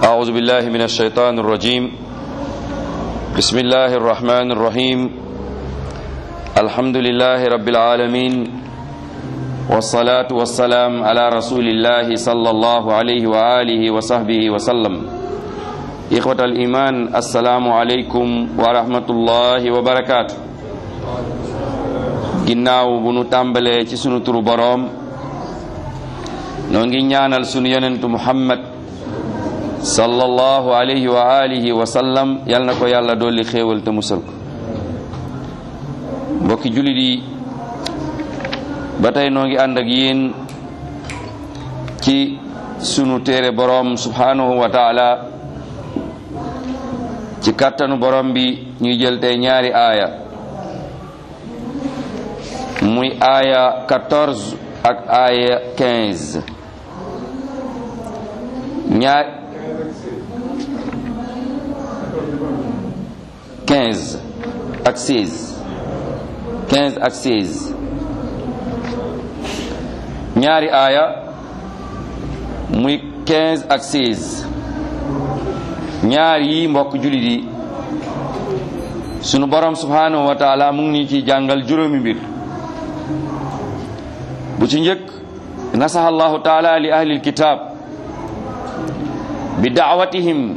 أعوذ بالله من الشيطان الرجيم بسم الله الرحمن الرحيم الحمد لله رب العالمين والصلاة والسلام على رسول الله صلى الله عليه وآله وصحبه وسلم إخوة الإيمان السلام عليكم ورحمة الله وبركاته ginnaaw bu nu tàmbalee ci sunu turu boroom noo ngi ñaanal sunu yonentu muhammad sallallahu alayhi wa alihi wa sallam yal na ko yàlla dolli xéewal te musal ko mbokki jullit yi ba tey noo ngi ànd ak yéen ci sunu téere boroom subhanahu wa taala ci kàttanu boroom bi ñuy jël tey ñaari aaya muy aaya 14 ak aaya 15 ñaar 15 ak 16 15 ak 16 ñaari aaya muy 15 ak 16 ñaar yi mbokk jullit yi sunu borom subhanahu wa taala mu ngi ñu ci jàngal juróomi mbir bu ci njëkk nasaha allahu taala li ahli alkitab bi daawatihim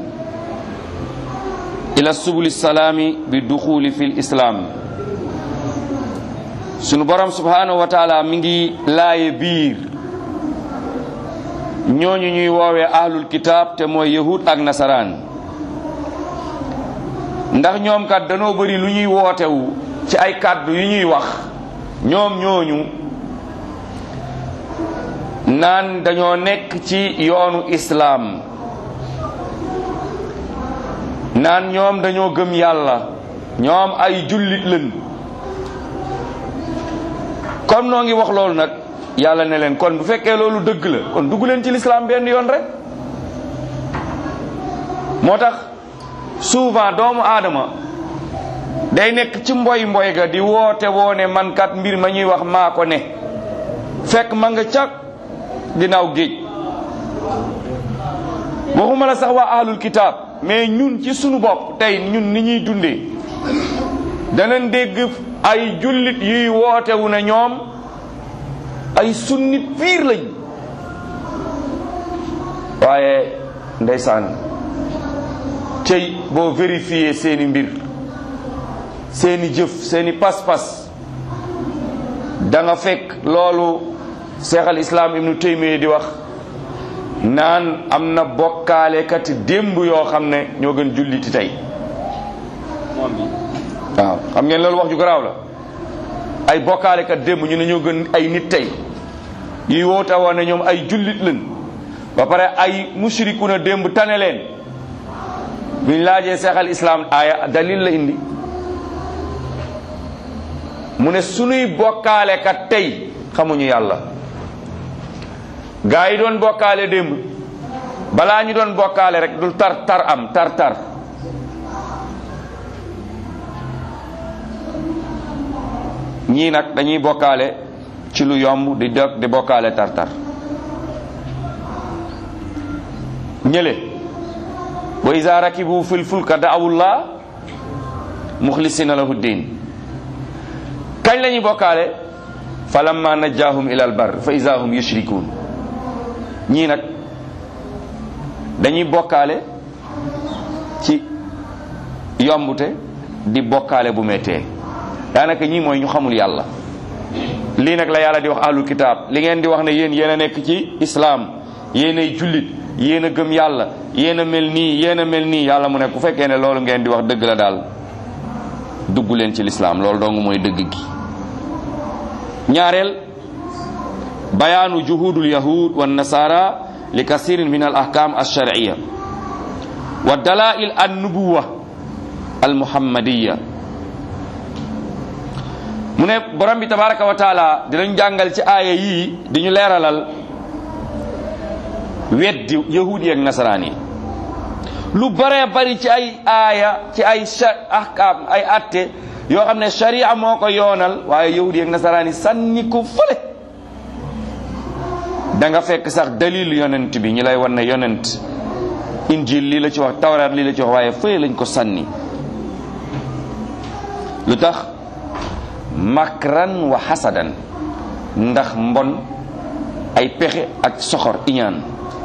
ila subuli salaami bi duxuli fi lislaam sunu borom subhanahu wa taala mi ngi laaye biir ñooñu ñuy woowee ahlul kitab te mooy yahud ak nasaraan ndax ñoom kat danoo bëri lu ñuy wootewu ci ay kàddu yu ñuy wax ñoom ñooñu naan dañoo nekk ci yoonu islaam naan ñoom dañoo gëm yàlla ñoom ay jullit lañ comme noo ngi wax loolu nag yàlla ne leen kon bu fekkee loolu dëgg la kon dugg leen ci lislaam benn yoon rek moo tax souvent doomu aadama day nekk ci mboy mboy ga di woote woone man kat mbir ma ñuy wax maa ko ne fekk ma nga cag ginnaaw géej waxuma la sax waa ahlul kitaab mais ñun ci sunu bopp tey ñun ni ñuy dundee danañ dégg ay jullit yuy wootewu ne ñoom ay sunnit piir lañ waaye ndeysaan tey boo vérifier seeni mbir seeni jëf seeni pas-pas da nga fekk loolu cheikh al islam ibnu taymiya di wax naan am na bokkaalekat démb yoo xam ne ñoo gën julliti tey waaw xam ngeen loolu wax ju garaaw la ay bokkaalekat démb ñu ne ñoo gën ay nit tey yuy woote woon ne ñoom ay jullit lañ ba pare ay mushriku na démb tane leen biñ laajee cheikh al islam aaya dalil la indi mu ne sunuy bokkaalekat tey xamuñu yàlla gaa yi doon bokkaale démb balaa ñu doon bokkaale rek du tar tar am tar tar ñii nag dañuy bokkaale ci lu yomb di dog di bokkaale tar tar ñële wa iza rakibu fil fulka da'awullah mukhlisina lahu din kañ la ñuy bokkaale falamma najjahum ila al bar fa iza hum yushrikun ñii nag dañuy bokkaale ci yombute di bokkaale bu méttee daanaka ñii mooy ñu xamul yàlla lii nag la yàlla di wax ahlul kitaab li ngeen di wax ne yéen yéen a nekk ci islaam yéen ay jullit yéen a gëm yàlla yéen a mel nii yéen a mel nii yàlla mu ne ku fekkee ne loolu ngeen di wax dëgg la daal dugg leen ci lislaam loolu dong mooy dëgg gi ñaareel bayaanu juhudul yahud wa nasara li kasirin min al ahkam alsharciya wa dalail an nubuwa al muhammadiya mu ne borom bi tabaraka wa taala dinañ jàngal ci aaya yii di ñu leeralal weddi yahudi ak nasaraan yi lu bare bari ci ay aaya ci ay ahkam ay atte yoo xam ne sharia moo ko yoonal waaye yahudi ak nasaraan yi sànni ko fële da nga fekk sax dalil yonent bi ñu lay wan ne yonent injil lii la ci wax tawraat lii la ci wax waaye fële lañ ko sànni lu tax makran wa xasadan ndax mbon ay pexe ak soxor iñaan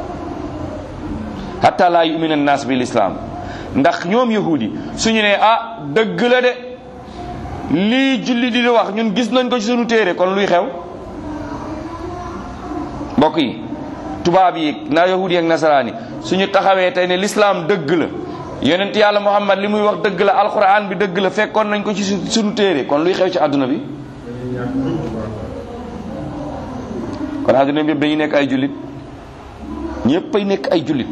hatta laa yumina naas bil islaam ndax ñoom yahudi suñu ne ah dëgg la de lii julli di wax ñun gis nañ ko ci suñu téere kon luy xew mbokk yi tubaab yi na yahudi ak nasaraani suñu taxawee tey ne lislaam dëgg la yonent yàlla muhammad li muy wax dëgg la alquran bi dëgg la fekkoon nañ ko ci suñu téere kon luy xew ci àdduna bi kon àdduna bi yëpp dañuy nekk ay jullit ñëpp ay nekk ay jullit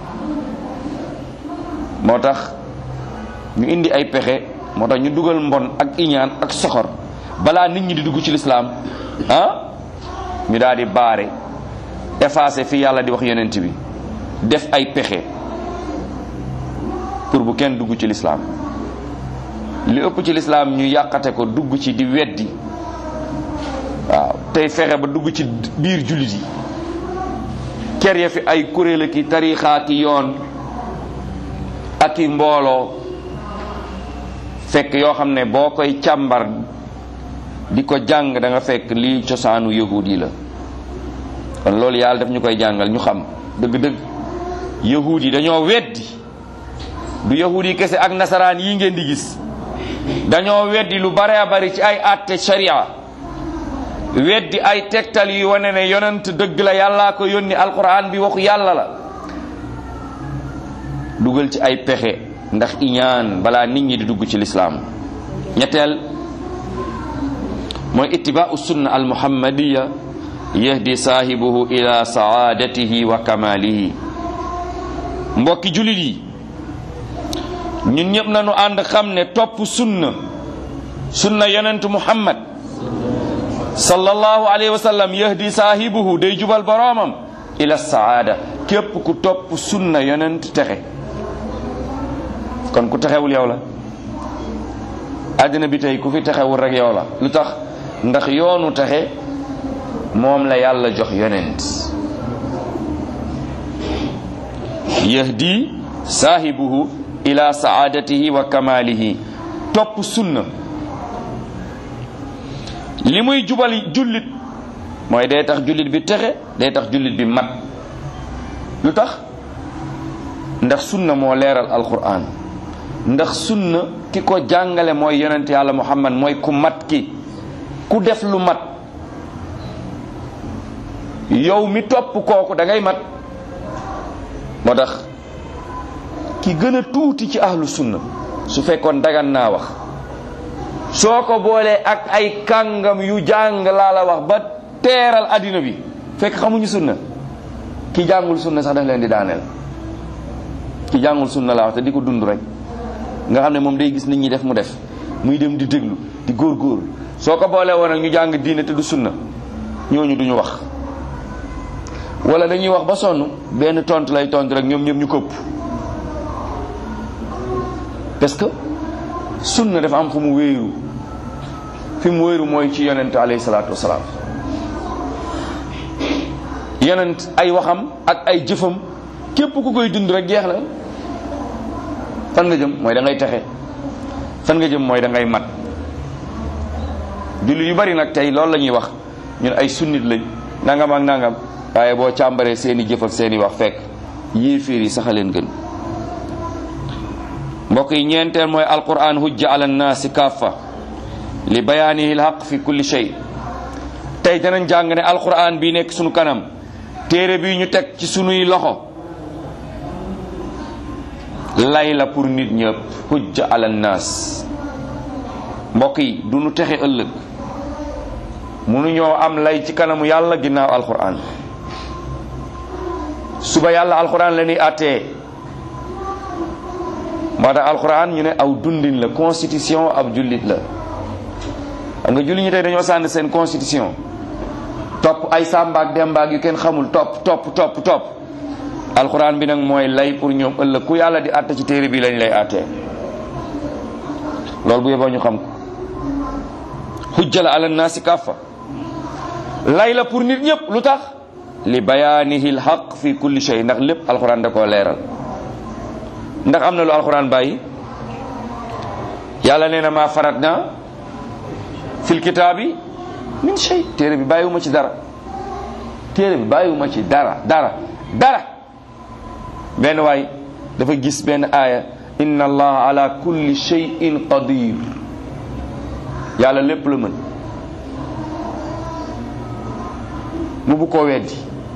moo tax ñu indi ay pexe moo tax ñu dugal mbon ak iñaan ak soxor balaa nit ñi di dugg ci lislaam ah ñu daal di baare effacé fi yàlla di wax yonent bi def ay pexe pour bu kenn dugg ci lislaam li ëpp ci lislaam ñu yàqate ko dugg ci di weddi waaw tey fexe ba dugg ci biir jullit yi ker ya fi ay kuréel ki tariixaa ki yoon ak i mbooloo fekk yoo xam ne boo koy càmbar di ko jàng da nga fekk lii cosaanu yahud yi la kon loolu yàlla daf ñu koy jàngal ñu xam dëgg-dëgg yahud yi dañoo weddi du yahud yi kese ak nasaraan yi ngeen di gis dañoo weddi lu bare a bari ci ay àtte sharia weddi ay tegtal yi wane ne yonent dëgg la yàllaa ko yónni alquran bi waxu yàlla la dugal ci ay pexe ndax iñaan balaa nit ñi di dugg ci lislaam ñetteel mooy ittibaau sunna al muhammadiya yahdi saahibuhu ila saadatihi wa kamalihi mbokki julit yi ñun ñëpp nañu ànd xam ne topp sunna sunna yonent muhammad sallallahu alayhi wa sallam yahdi saahibuhu day jubal boroomam ila saada képp ku topp sunna yonent texe kon ku texewul yow la àddina bi tey ku fi texewul rek yow la lu tax ndax yoonu texe moom la yàlla jox yonent yahdi saahibuhu ila saadatihi wa kamalihi topp sunna li muy jubal jullit mooy day tax jullit bi texe day tax jullit bi mat lu tax ndax sunna moo leeral alquran ndax sunna ki ko jàngale mooy yonent yàlla muhammad mooy ku mat ki ku def lu mat yow mi topp kooku da ngay mat moo tax ki gën a tuuti ci ahlu sunna su fekkoon dagan naa wax soo ko boolee ak ay kàngam yu jàng laa la wax ba teeral addina bi fekk xamuñu sunna ki jàngul sunna sax daf leen di daaneel ki jàngul sunna laa wax te di ko dund rek nga xam ne moom day gis nit ñi def mu def muy dem di déglu di góor-góor soo ko boolee woon ak ñu jàng diine te du sunna ñooñu duñu wax wala dañuy wax ba sonn benn tontu lay tontu rek ñoom ñëpp ñu këpp parce que sunna dafa am fu mu wéeru fi mu wéeru mooy ci yonent alayhi salaatu wasalaam yonent ay waxam ak ay jëfam képp ku koy dund rek jeex na fan nga jëm mooy da ngay texe fan nga jëm mooy da ngay mat jullit yu bari nag tey loolu la ñuy wax ñun ay sunnit lañ nangam ak nangam waaye boo càmbaree seeni jëf ak seeni wax fekk yéeféer yi saxaleen gën mbokk yi ñeenteel mooy alquran hujja ala nnaasi kaffa li bayaanihi lhaq fi kulli shay tey danañ jàng ne alquran bii nekk sunu kanam téere bii ñu teg ci sunuy loxo lay la pour nit ñëpp hujja ala nnaas mbokk yi du nu texe ëllëg mënuñoo am lay ci kanamu yàlla ginnaaw alquran suba yàlla alquran la ñuy attee moo tax alquran ñu ne aw dundin la constitution ab jullit la xam nga jullit ñi tey dañoo sànni seen constitution topp ay sàmbaak dembaak yu kenn xamul topp topp topp topp alquran bi nag mooy lay pour ñoom ëllëg ku yàlla di àtte ci téere bi lañ lay àttee loolu bu yeboo ñu xam ko xujja la ala naasi kaffa lay la pour nit ñëpp lu tax li bayaanihi lxaq fi kulli shay ndax lépp alquran da koo leeral ndax am na lu alxuraan bàyyi yàlla nee na maa farat na fil kitaabi min shay téere bi bàyyiwuma ci dara téere bi bàyyiwuma ci dara dara dara benn waay dafa gis benn aaya inna allaha ala kulli shay'in qadir yàlla lépp la mën mu bu koo weddi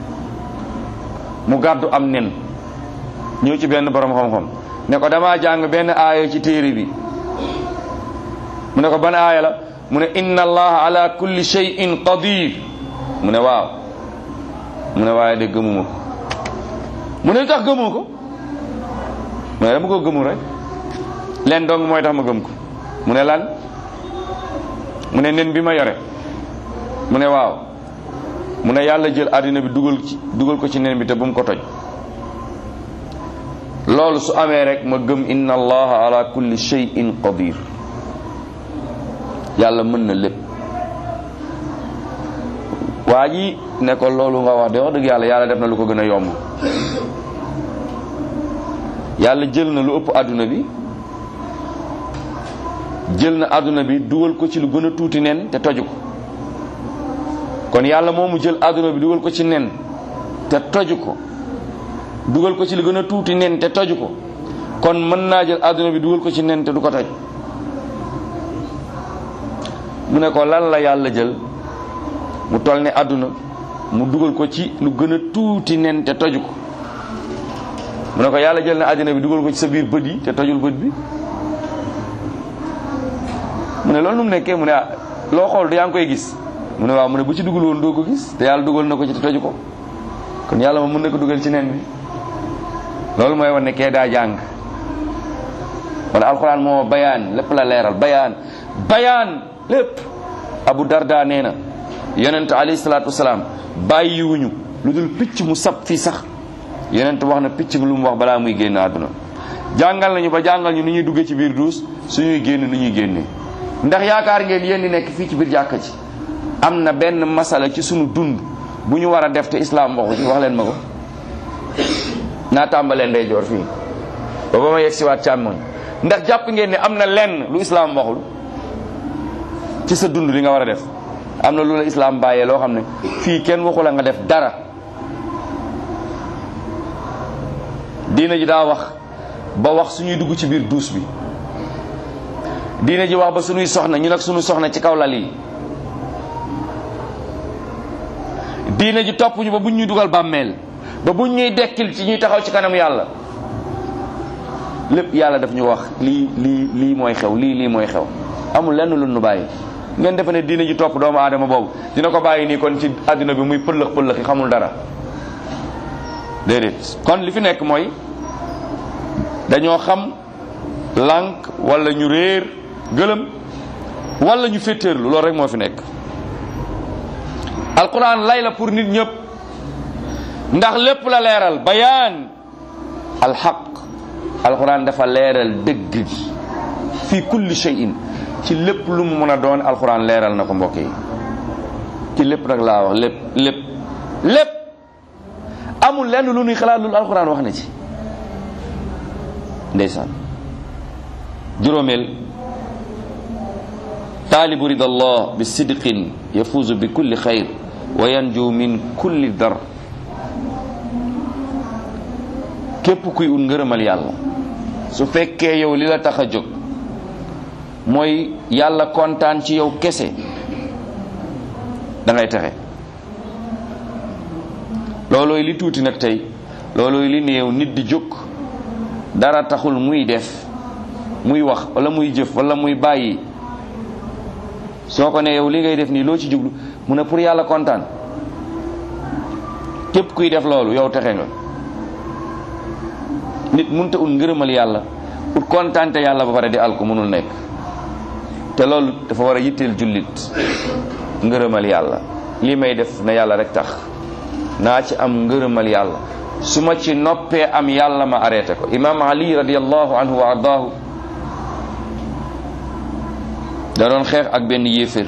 mu gàddu am nen ñëw ci benn borom xam-xam ne ko dama jàng benn aaya ci téere bi mu ne ko ban aaya la mu ne inna allaha ala kulli shay'in qadir mu ne waaw mu ne waaye de gëmuma ko mu ne lu tax gëmoo ko mu ne dama ko gëmul rek leen dong mooy tax ma gëm ko mu ne lan mu ne nen bi ma yore mu ne waaw mu ne yàlla jël àddina bi dugal ci dugal ko ci nen bi te bu mu ko toj loolu su amee rek ma gëm inna allaha ala kulli shay'in qadir yàlla mën na lépp waa ji ne ko loolu nga wax de wax dëgg yàlla yàlla def na lu ko gën a yomb yàlla jël na lu ëpp àdduna bi jël na àdduna bi dugal ko ci lu gën a tuuti nen te toju ko kon yàlla moomu jël àdduna bi dugal ko ci nen te toju ko dugal ko ci lu gën a tuuti nen te toju ko kon mën naa jël àdduna bi dugal ko ci nen te du ko toj mu ne ko lan la yàlla jël mu toll ne àdduna mu dugal ko ci lu gën a tuuti nen te toju ko mu ne ko yàlla jël na àddina bi dugal ko ci sa biir bët yi te tojul bët bi mu ne loolu nu mu nekkee mu ne ah loo xool du yaa ngi koy gis mu ne waaw mu ne bu ci dugal woon doo ko gis te yàlla dugal na ko ci te toju ko kon yàlla moom mën na ko dugal ci nen bi loolu mooy wane ne kee daa jàng wala alxuraan moo bayaan lépp la leeral bayaan bayaan lépp abu darda nee na yonent alayhi salaatu wasalaam bàyyiwuñu lu dul picc mu sab fii sax yonent wax na picc bi lu mu wax balaa muy génn àdduna jàngal nañu ba jàngal ñu nu ñuy duggee ci biir duus suñuy génn nu ñuy génnee ndax yaakaar ngeen yéen di nekk fii ci biir jàkka ji am na benn masala ci sunu dund bu ñu war a def te islaam waxu ci wax leen ma ko naa tàmbalee ndeyjoor fii ba ba ma yegg si waat càmmoñ ndax jàpp ngeen ne am na lenn lu islaam waxul ci sa dund li nga war a def am na lu la islaam bàyyee loo xam ne fii kenn waxu la nga def dara diina ji daa wax ba wax suñuy dugg ci biir duus bi diina ji wax ba suñuy soxna ñu nag suñu soxna ci kaw lal yi diina ji topp ñu ba buñ ñuy dugal bàmmeel ba buñ ñuy dekkil ci ñuy taxaw ci kanam yàlla lépp yàlla daf ñu wax lii lii lii mooy xew lii lii mooy xew amul lenn lu nu bàyyi ngeen defe ne diina ji topp doomu aadama boobu dina ko bàyyi nii kon ci àddina bi muy pëllëx pëllëx yi xamul dara déedéet kon li fi nekk mooy dañoo xam lànk wala ñu réer gëlëm wala ñu féetéerlu loolu rek moo fi nekk alquran lay la pour nit ñëpp ndax lépp la leeral bayaan alxaq alquran dafa leeral dëgg gi fi kulli shay'in ci lépp lu mu mën a doon alquran leeral na ko mbokk yi ci lépp nag laa wax lépp lépp lépp amul lenn lu nuy xalaat lu alquran wax na ci ndeysaan juróomeel taalibu rida allah bi sidqin yafuuzu bi kulli xayr wa yanju min kulli dar képp kuy ut ngërëmal yàlla su fekkee yow li la tax a jóg mooy yàlla kontaan ci yow kese da ngay texe loolooy li tuuti nag tey loolooy li néew nit di jóg dara taxul muy def muy wax wala muy jëf wala muy bàyyi soo ko ne yow li ngay def nii loo ci jublu mu ne pour yàlla kontaan képp kuy def loolu yow texe nga nit munta ut ngërëmal yàlla ut kontaante yàlla ba pare di alku mënul nekk te loolu dafa war a yitteel jullit ngërëmal yàlla lii may def na yàlla rek tax naa ci am ngërëmal yàlla su ma ci noppee am yàlla ma arrêté ko imam ali radiallahu anhu wa ardaahu da doon xeex ak benn yéefér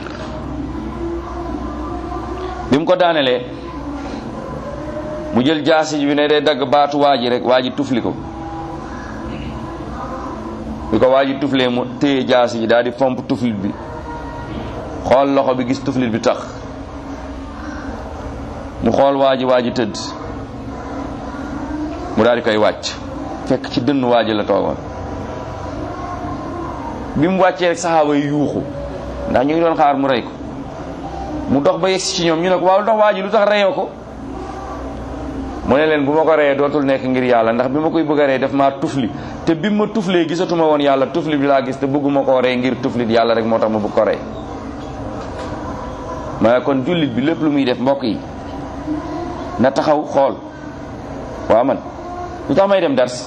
bi mu ko daanelee mu jël jaasi bi ne day dagg baatu waa ji rek waa ji tufli ko bi ko waa ji tuflee mu téye jaasi ji daal di fomp tuflit bi xool loxo bi gis tuflit bi tax mu xool waa ji waa ji tëdd mu daal di koy wàcc fekk ci dënn waa ji la toogoon bi mu wàccee rek saxaaba yi yuuxu ndax ñu ngi doon xaar mu rey ko mu dox ba yegsi ci ñoom ñu ne ko waaw lu tax waa ji lu tax reyoo ko mu ne leen bu ma ko reyee dootul nekk ngir yàlla ndax bi ma koy bëgg a rey def maa tufli te bi ma tuflee gisatuma woon yàlla tufli bi laa gis te bëgguma koo rey ngir tuflit yàlla rek moo tax ma bëgg ko rey ma kon jullit bi lépp lu muy def mbokk yi na taxaw xool waaw man lu tax may dem dars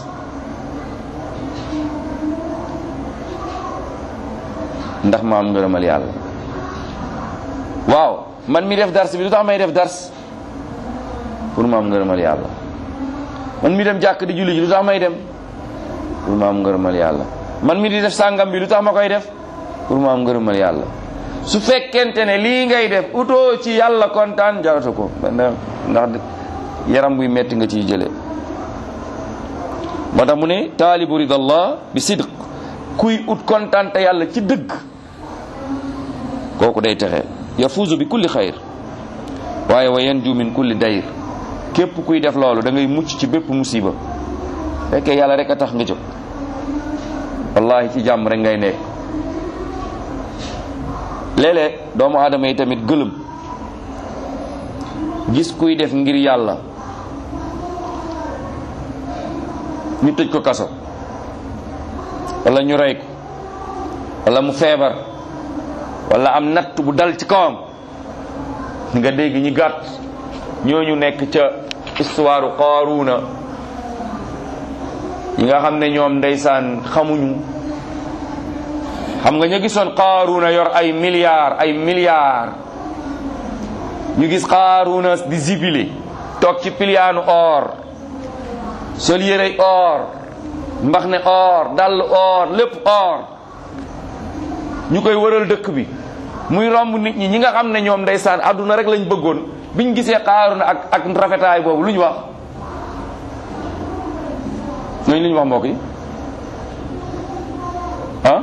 ndax ma am ngërëmal yàlla waaw man mi def dars bi lu tax may def dars pour ma am ngërëmal yàlla man mi dem jàkk di julli ji lu tax may dem pour ma am ngërëmal yàlla man mi di def sàngam bi lu tax ma koy def pour ma am ngërëmal yàlla su fekkente ne lii ngay def utoo ci yàlla kontaan jaratu ko ndax yaram buy metti nga ciy jëlee moo tax mu ne taalibu ridallah bi sidq kuy ut kontaan te yàlla ci dëgg kooku day texe yafuuzu bi kulli xayr waaye wa yanju min kulli dayr képp kuy def loolu da ngay mucc ci bépp musiba fekkee yàlla rek a tax nga jóg wallahi ci jàmm rek ngay nekk léeg-léeg doomu aadama yi tamit gëlëm gis kuy def ngir yàlla ñu tëj ko kaso wala ñu rey ko wala mu feebar wala am natt bu dal ci kawam nga dégg ñi gàtt ñooñu nekk ca histoire Qaaruuna ñi nga xam ne ñoom ndeysaan xamuñu xam nga ñu gisoon Qaaruuna yor ay milliards ay milliards ñu gis Qaaruuna di zibile toog ci piliyaanu or sol yérey or mbax ne or dall or lépp or ñu koy wëral dëkk bi muy romb nit ñi ñi nga xam ne ñoom ndeysaan àdduna rek lañ bëggoon biñ gisee Qaaruuna ak ak rafetaay boobu lu ñu wax ñooñu lu ñu wax mbokk yi ah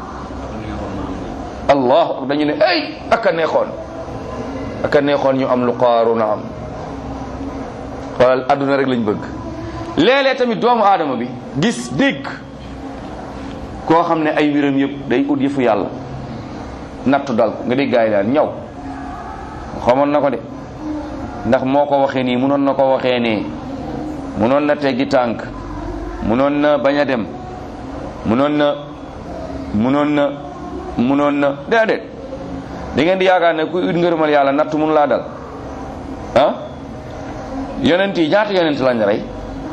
allah dañu ne ay aka neexoon aka neexoon ñu am lu Qaaruuna am xoolal àdduna rek lañ bëgg léeg-léeg tamit doomu aadama bi gis dégg koo xam ne ay wiram yëpp day ut yëfu yàlla nattu dal ko nga dégg gaay daal ñaw xamoon na ko de ndax moo ko waxee nii munoon na ko waxee nee munoon na teggi tànk munoon na bañ a dem munoon na munoon na munoon na déedéet da ngeen di yaakaar ne kuy ut ngërëmal yàlla nattu mun laa dal ah yonent yi ñaata yonent lañ rey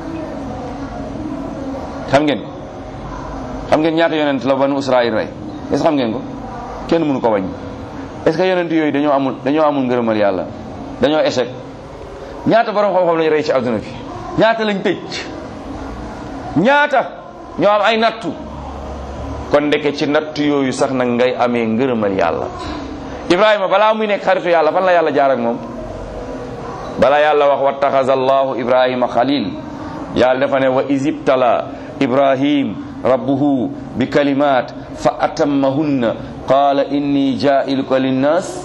xam ngeen xam ngeen ñaata yonent la banu Israël rey est ce xam ngeen ko kenn mënu ko wàññi est ce que yonent yooyu dañoo amul dañoo amul ngërëmal yàlla dañoo échec ñaata borom xam-xam lañu rey ci adduna bi ñaata lañ tëj ñaata ñoo am ay nattu kon ndeke ci nattu yooyu sax nag ngay amee ngërëmal yàlla Ibrahima balaa muy nekk xaritu yàlla fan la yàlla jaar ak moom balaa yàlla wax wattaxaza allahu ibrahima xalil yàlla dafa ne wa isibtala ibrahim rabbuhu bi kalimat fa atammahunna qala inni jailuka linnas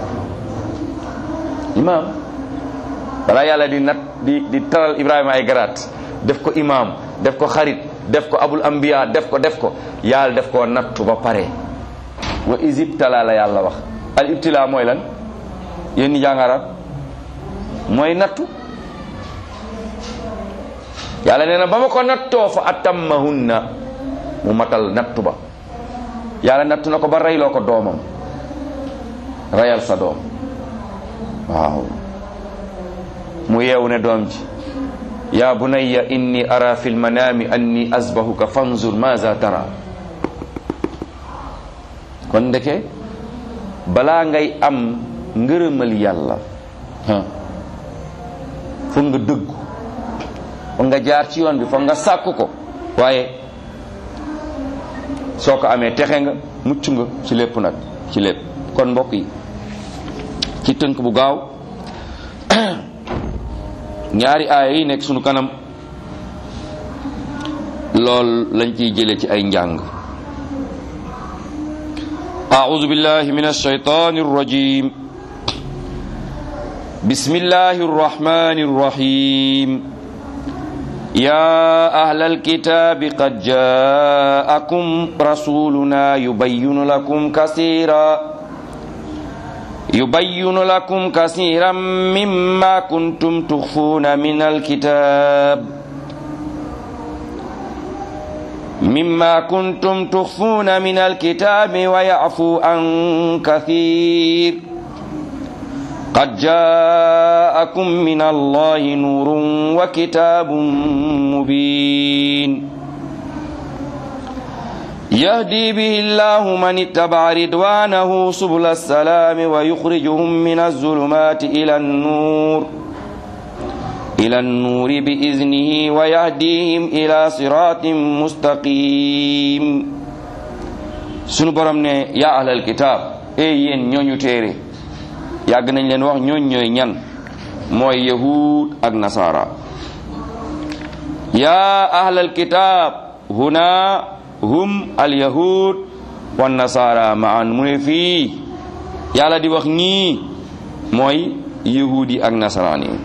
imam balaa yàlla di nat di di taral ibrahima ay garaat def ko imam def ko xarit def ko abul anbiya def ko def ko yàlla def ko nattu ba pare wa isibtala la yàlla wax al ibtila mooy lan yéen ñi jàng arab mooy nattu yàlla nee na ba ma ko nattoo fa atammahunna mu matal nattu ba yàlla nattu na ko ba reyloo ko doomam reyal sa doom waaw mu yeewu ne doom ji ya bunayya inni ara fi lmanami anni asbahuka fanzur maza tara kon ndeke balaa ngay am ngërëmal yàlla foog nga dëggu foog nga jaar ci yoon bi foog nga sàkku ko waaye soo ko amee texe nga mucc nga ci lépp nag ci lépp kon mbokk yi ci tënk bu gaaw ñaari aaya yi nekk sunu kanam lool lañ ciy jële ci ay njàng أعوذ بالله من الشيطان الرجيم بسم الله الرحمن الرحيم يا أهل الكتاب قد جاءكم رسولنا يبين لكم كثيرا يبين لكم كثيرا مما كنتم تخفون من الكتاب مما كنتم تخفون من الكتاب ويعفو عن كثير قد جاءكم من الله نور وكتاب مبين يهدي به الله من اتبع رضوانه سبل السلام ويخرجهم من الظلمات إلى النور إلى النور بإذنه ويهديهم إلى صراط مستقيم sunu borom ne yaa ahlal kitaab ey yéen ñooñu téere yàgg nañ leen wax ñooñ ñooy ñan mooy yahud ak nasara yaa ahlal kitaab huna hum al yahud wa nasara maan mu ne fii yàlla di wax ñii mooy yahudi ak nasaraan yi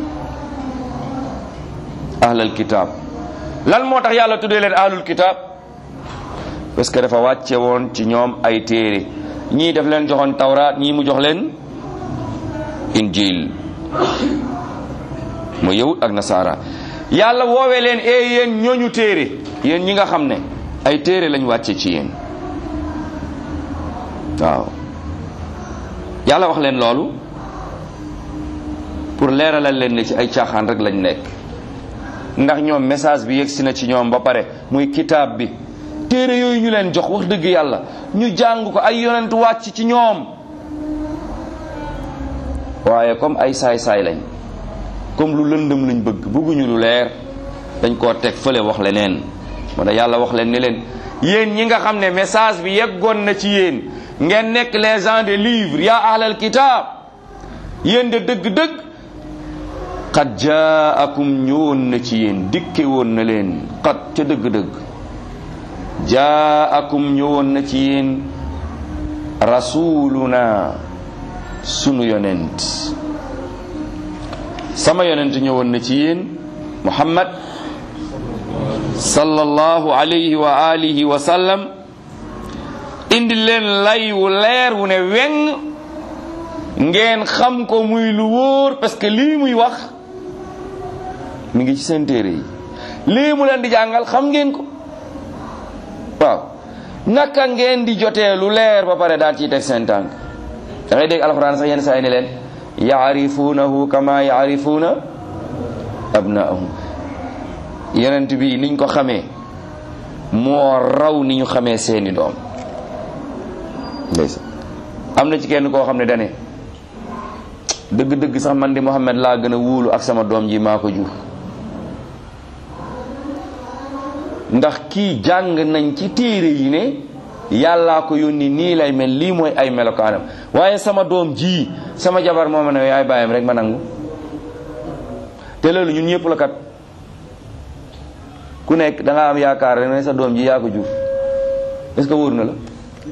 ahlal kitaab lan moo tax yàlla tuddee leen ahlul kitaab parce que dafa wàcce woon ci ñoom ay téere ñii daf leen joxoon tawraat ñii mu jox leen injil mooy yahud ak nasara yàlla woowee leen ee yéen ñooñu téere yéen ñi nga xam ne ay téere lañ wàcce ci yéen waaw yàlla wax leen loolu pour leeralal leen ne ci ay caaxaan rek lañ nekk ndax ñoom message bi yegsi na ci ñoom ba pare muy kitaab bi téere yooyu ñu leen jox wax dëgg yàlla ñu jàng ko ay yonent wàcc ci ñoom waaye comme ay saay-saay lañ comme lu lëndëm lañ bëgg bëgguñu lu leer dañ koo teg fële wax leneen moo tax yàlla wax leen ni leen yéen ñi nga xam ne message bi yeggoon na ci yéen ngeen nekk les gens des livres yaa ahlal kitaab yéen de dëgg-dëgg qad jaakum ñëwoon na ci yéen dikke woon na leen qad ca dëgg-dëgg jaakum ñëwoon na ci yéen rasuluna sunu yonent sama yonent ñëwoon na ci yéen muhammad sallallahu alayhi wa alihi wa sallam indi leen lay wu leer wu ne weng ngeen xam ko muy lu wóor parce que lii muy wax mi ngi ci seen téere yi lii mu leen di jàngal xam ngeen ko waaw naka ngeen di jotee lu leer ba pare daal ciy teg seen tànk da ngay dégg alxuraan sax yenn saa yi ne leen yaarifuunahu kama yaarifuuna abnaahum yonent bi niñ ko xamee moo raw ni ñu xamee seeni doom ndeysaan am na ci kenn koo xam ne dane dëgg-dëgg sax man di Muhammad laa gën a wóolu ak sama doom ji maa ko jur ndax kii jàng nañ ci téere yi ne yàllaa ko yónni nii lay mel lii mooy ay melokaanam waaye sama doom ji sama jabar moo ma ne yaay bàyyam rek ma nangu te loolu ñun ñëpp la kat ku nekk da nga am yaakaar rek ne sa doom ji yaa ko jur est-ce que wóor na la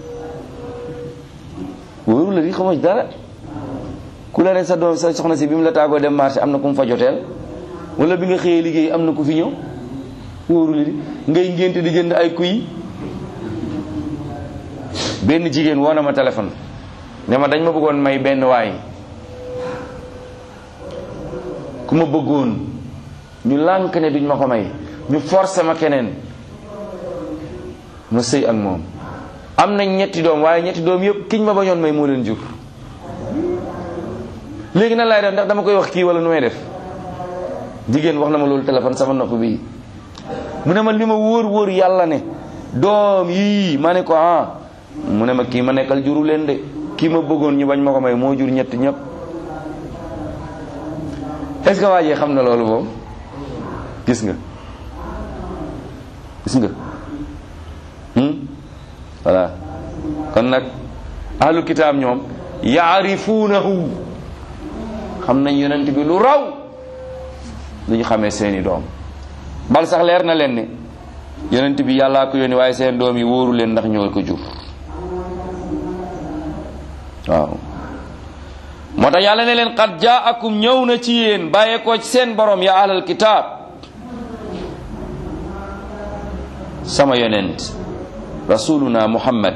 wóoru la di xamoo ci dara ku la ne sa doom sa soxna si bi mu la tàggoo dem marché am na ku mu fa joteel wala bi nga xëyee liggéey am na ku fi ñëw wóoru la di ngay ngénte di jënd ay kuy benn jigéen woo na ma téléphone ne ma dañ ma bëggoon may benn waay ku ma bëggoon ñu lànk ne duñ ma ko may ñu forcé ma keneen ma sëy ak moom am nañ ñetti doom waaye ñetti doom yëpp kiñ ma bañoon may moo leen jur léegi nan laay def ndax dama koy wax kii wala nu may def jigéen wax na ma loolu téléphone sama nopp bii mu ne ma li ma wóor wóor yàlla ne doom yii ma ne ko ah mu ne ma kii ma nekkal juru leen de kii ma bëggoon ñu bañ ma ko may moo jur ñett ñëpp est-ce que waa ji xam na loolu moom gis nga gis nga voilà kon nag ahlu kitaab ñoom yaarifuunahu xam nañ yonent bi lu raw lu ñu xamee seeni doom bal sax leer na leen ne yonent bi yàllaa ko yónni waaye seen doom yi wóoru leen ndax ñoo ko jur waaw moo tax yàlla ne leen qad jaakum ñëw na ci yéen bàyyeekoo ci seen borom ya ahlal kitaab sama yonent rasuluna muhammad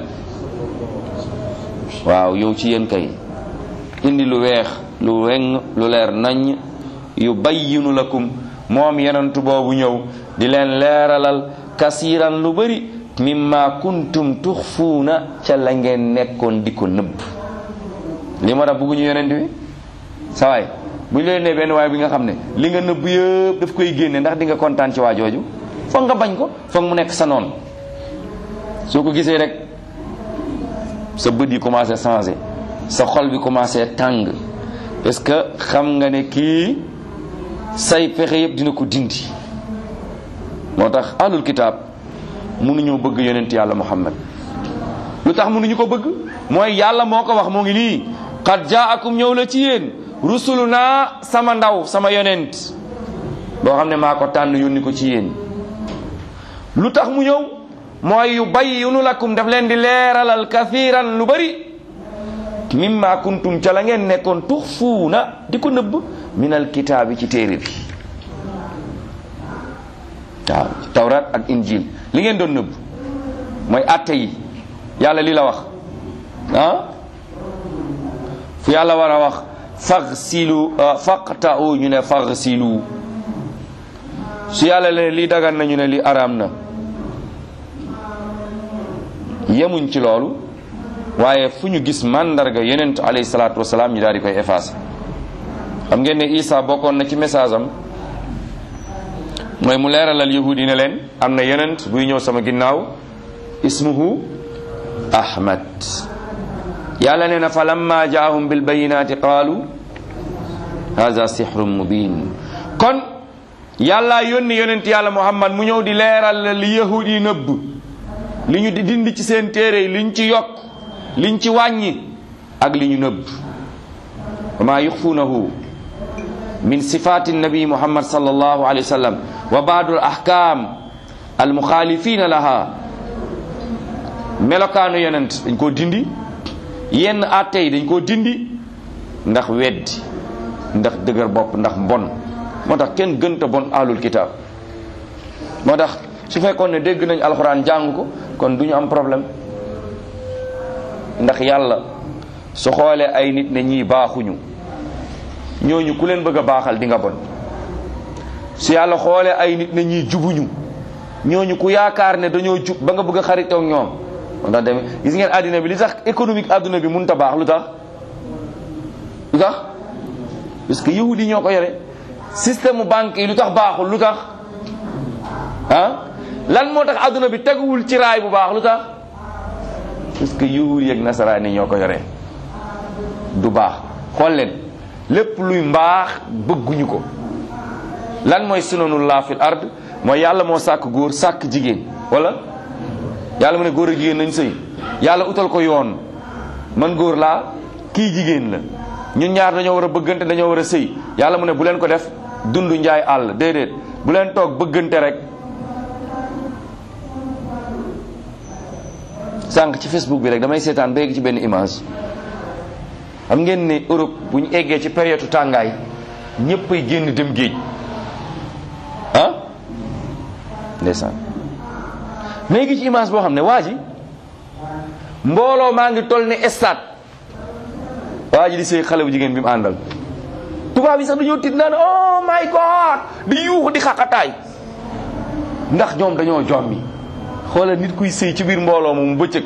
waaw yow ci yéen kay indi lu weex lu weng lu leer nañ yu bayyinu lakum moom yonentu boobu ñëw di leen leeralal kasiiran lu bari mimma kuntum tuxfuuna ca la ngeen nekkoon di ko nëbb li ma tax bëgguñu yonent bi sa waay bu ñu leen ne benn waay bi nga xam ne li nga nëbb yëpp daf koy génne ndax di nga kontaan ci waa jooju foog nga bañ ko foog mu nekk sa noon soo ko gisee rek sa bët yi commencé changé sa xol bi commencé tàng parce que xam nga ne kii say pexe yëpp dina ko dindi moo tax alul kitaab mënuñoo bëgg yonent yàlla muhammad lu tax mënuñu ko bëgg mooy yàlla moo ko wax moo ngi nii qad jaakum ñëw la ci yéen rusuluna sama ndaw sama yonent boo xam ne maa ko tànn yónni ko ci yéen lu tax mu ñëw mooy yu bayyinu lakum daf leen di leeralal kathiran lu bari mimma kuntum ca la ngeen nekkoon tuxfuuna di ko nëbb minal kitaabi ci téere bi waaw tawrat ak injil li ngeen doon nëbb mooy atte yi yàlla li la wax ah fu yàlla war a wax faghsilu faqta'u ñu ne faghsilu su yàlla leen li dagan na ñu ne li araam na yemuñ ci loolu waaye fu ñu gis mandarga yonent alayhi salaatu wasalaam ñu daal di koy effacé xam ngeen ne Isa bokkoon na ci message am mooy mu leeralal yahudi ne leen am na yonent buy ñëw sama ginnaaw ismuhu ahmad yàlla nee na fa lamma jaahum bil bayinati qaalu haza sihrun mubin kon yàlla yónni yonent yàlla muhammad mu ñëw di leeral li yahud yi nëbb li ñu di dindi ci seen téere yi li ñu ci yokk liñ ci wàññi ak li ñu nëbb wa ma yuxfuunahu min sifati nabi muhammad sallallahu alayhi wa sallam wa baadu al ahkam al muxaalifina laha melokaanu yonent dañ koo dindi yenn atte yi dañ koo dindi ndax weddi ndax dëgër bopp ndax mbon moo tax kenn gënta bon alul kitaab moo tax su fekkoon ne dégg nañ alxuraan jàng ko kon du ñu am problème ndax yàlla su xoolee ay nit ne ñii baaxuñu ñooñu ku leen bëgg a baaxal di nga bon su yàlla xoolee ay nit ne ñii jubuñu ñooñu ku yaakaar ne dañoo jub ba nga bëgg a xaritoog ñoom moo tax demee gis ngeen àddina bi li tax économique àdduna bi mënut a baax lu tax lu tax parce que yahudi ñoo ko yore système banque yi lu tax baaxul lu tax ah lan moo tax àdduna bi teguwul ci raay bu baax lu tax parce que yahudi yeeg nasaraan yi ñoo ko yore du baax xool leen lépp luy mbaax bëgguñu ko lan mooy sunanullah fil ard mooy yàlla moo sàkk góor sàkk jigéen wala yàlla mu ne góor ak jigéen nañ sëy yàlla utal ko yoon man góor laa kii jigéen la ñun ñaar dañoo war a bëggante dañoo war a sëy yàlla mu ne bu leen ko def dund njaay àll déedéet bu leen toog bëggante rek sànq ci facebook bi rek damay seetaan ba yegg ci benn image xam ngeen ne Europe bu ñu eggee ci période tàngaay ñëpp ay génn dem géej ah ndeysaan mais gi ci image boo xam ne waa ji mbooloo maa ngi toll ne stade waa ji di sëy xale bu jigéen bi mu àndal tubaab yi sax dañoo tiit naan oh my god di yuuxu di xaqataay ndax ñoom dañoo jommi xoolal nit kuy sëy ci biir mbooloo moomu bëccëg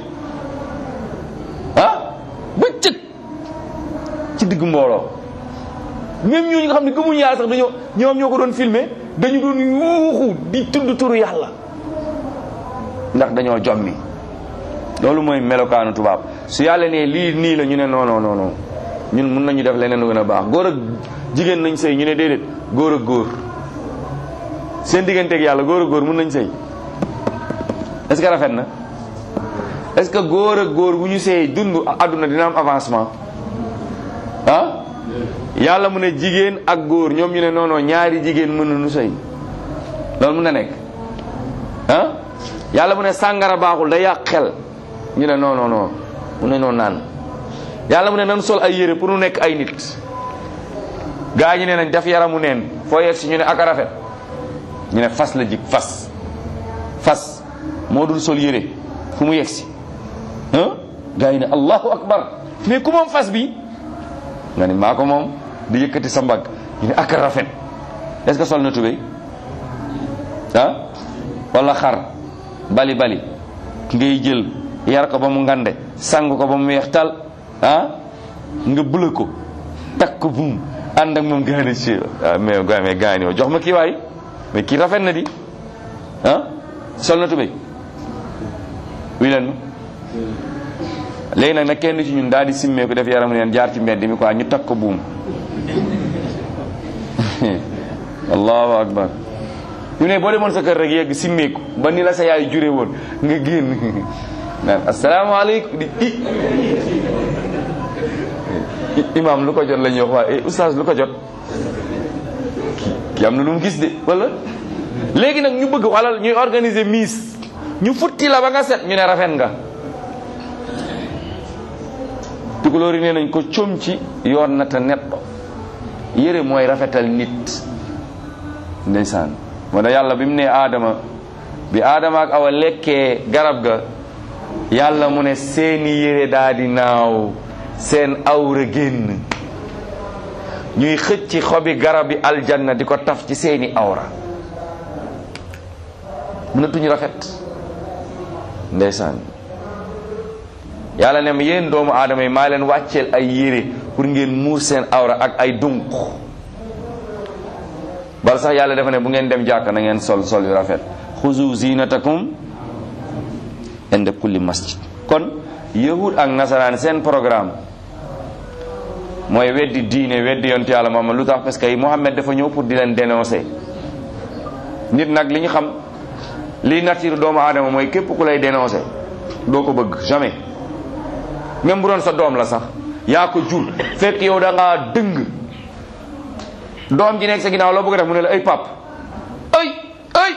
ah bëccëg ci digg mbooloo même ñooñu nga xam ne gëmuñu yàlla sax dañoo ñoom ñoo ko doon filmer dañu doon yuuxu di tudd turu yàlla ndax dañoo jommi loolu mooy melokaanu tubaab su yàlla ne lii nii la ñu ne non non non ñun mun nañu def leneen lu gën a baax góor ak jigéen nañ sëy ñu ne déedéet góor ak góor seen digganteeg yàlla góor ak góor mun nañ sëy est-ce que rafet na est-ce que góor ak góor bu ñu sëy dund àdduna dina am avancement ah yàlla mu ne jigéen ak góor ñoom ñu ne non non ñaari jigéen mën nañu sëy loolu mun na nekk ah yàlla mu ne sàngara baaxul day yàq xel ñu ne non non non mu ne noonu naan yàlla mu ne nan sol ay yére pour nu nekk ay nit gaa ñi ne nañ def yaramu neen foo yegg si ñu ne ak a rafet ñu ne fas la jig fas fas moo dul sol yére fu mu yegg si ah gaa yi ne allahu akbar mais ku moom fas bi nga ni maa ko moom di yëkkati sa mbagg ñu ne ak a rafet est-ce que sol na tubéy ah wala xar bali bali ngay jël yar ko ba mu ngande sang ko ba mu weex tal ah nga bula ko takk ko buum ànd ak moom gaani ci ah mais mais gaani jox ma kii waay mais kii rafet na di ah sol na tubéy wi leen ma léegi nag nag kenn ci ñun daal di simmee ko def yaram neen jaar ci mbedd mi quoi ñu takk ko buum allahu akbar ñu ne boo demoon sa kër rek yegg simmeeku ba ni la sa yaay jure woon nga génn naan asalaamaaleykum di i imam lu ko jot la ñuy wax waaye oustaz lu ko jot ki am na lu mu gis de wala léegi nag ñu bëgg walal ñuy organiser miss ñu futti la ba nga set ñu ne rafet nga tukulóor yi nee nañ ko com ci yoon na te netto yére mooy rafetal nit ndeysaan moo tax yàlla bi mu ne aadama bi aadama ak awa lekkee garab ga yàlla mu ne seeni yére daa di naaw seen awra génn ñuy xëcc xobi garabi aljanna di ko taf ci seeni awra mënatuñu rafet ndeysaan yàlla ne ma yéen doomu aadama yi maa leen wàcceel ay yére pour ngeen muur seen awra ak ay dunq bal sax yàlla dafa ne bu ngeen dem jàkk na ngeen sol sol yu rafet xuzu zinatakum inda kulli masjid kon yahud ak nasaraan seen programme mooy weddi diine weddi yonte yàlla Muhammad lu tax parce que Muhammad dafa ñëw pour di leen dénoncer nit nag li ñu xam li nature doomu aadama mooy képp ku lay dénoncer doo ko bëgg jamais même bu doon sa doom la sax yaa ko jur fekk yow da ngaa dëng doom ji nekk sa ginnaaw loo bëgg def mu ne la ay pap ay ay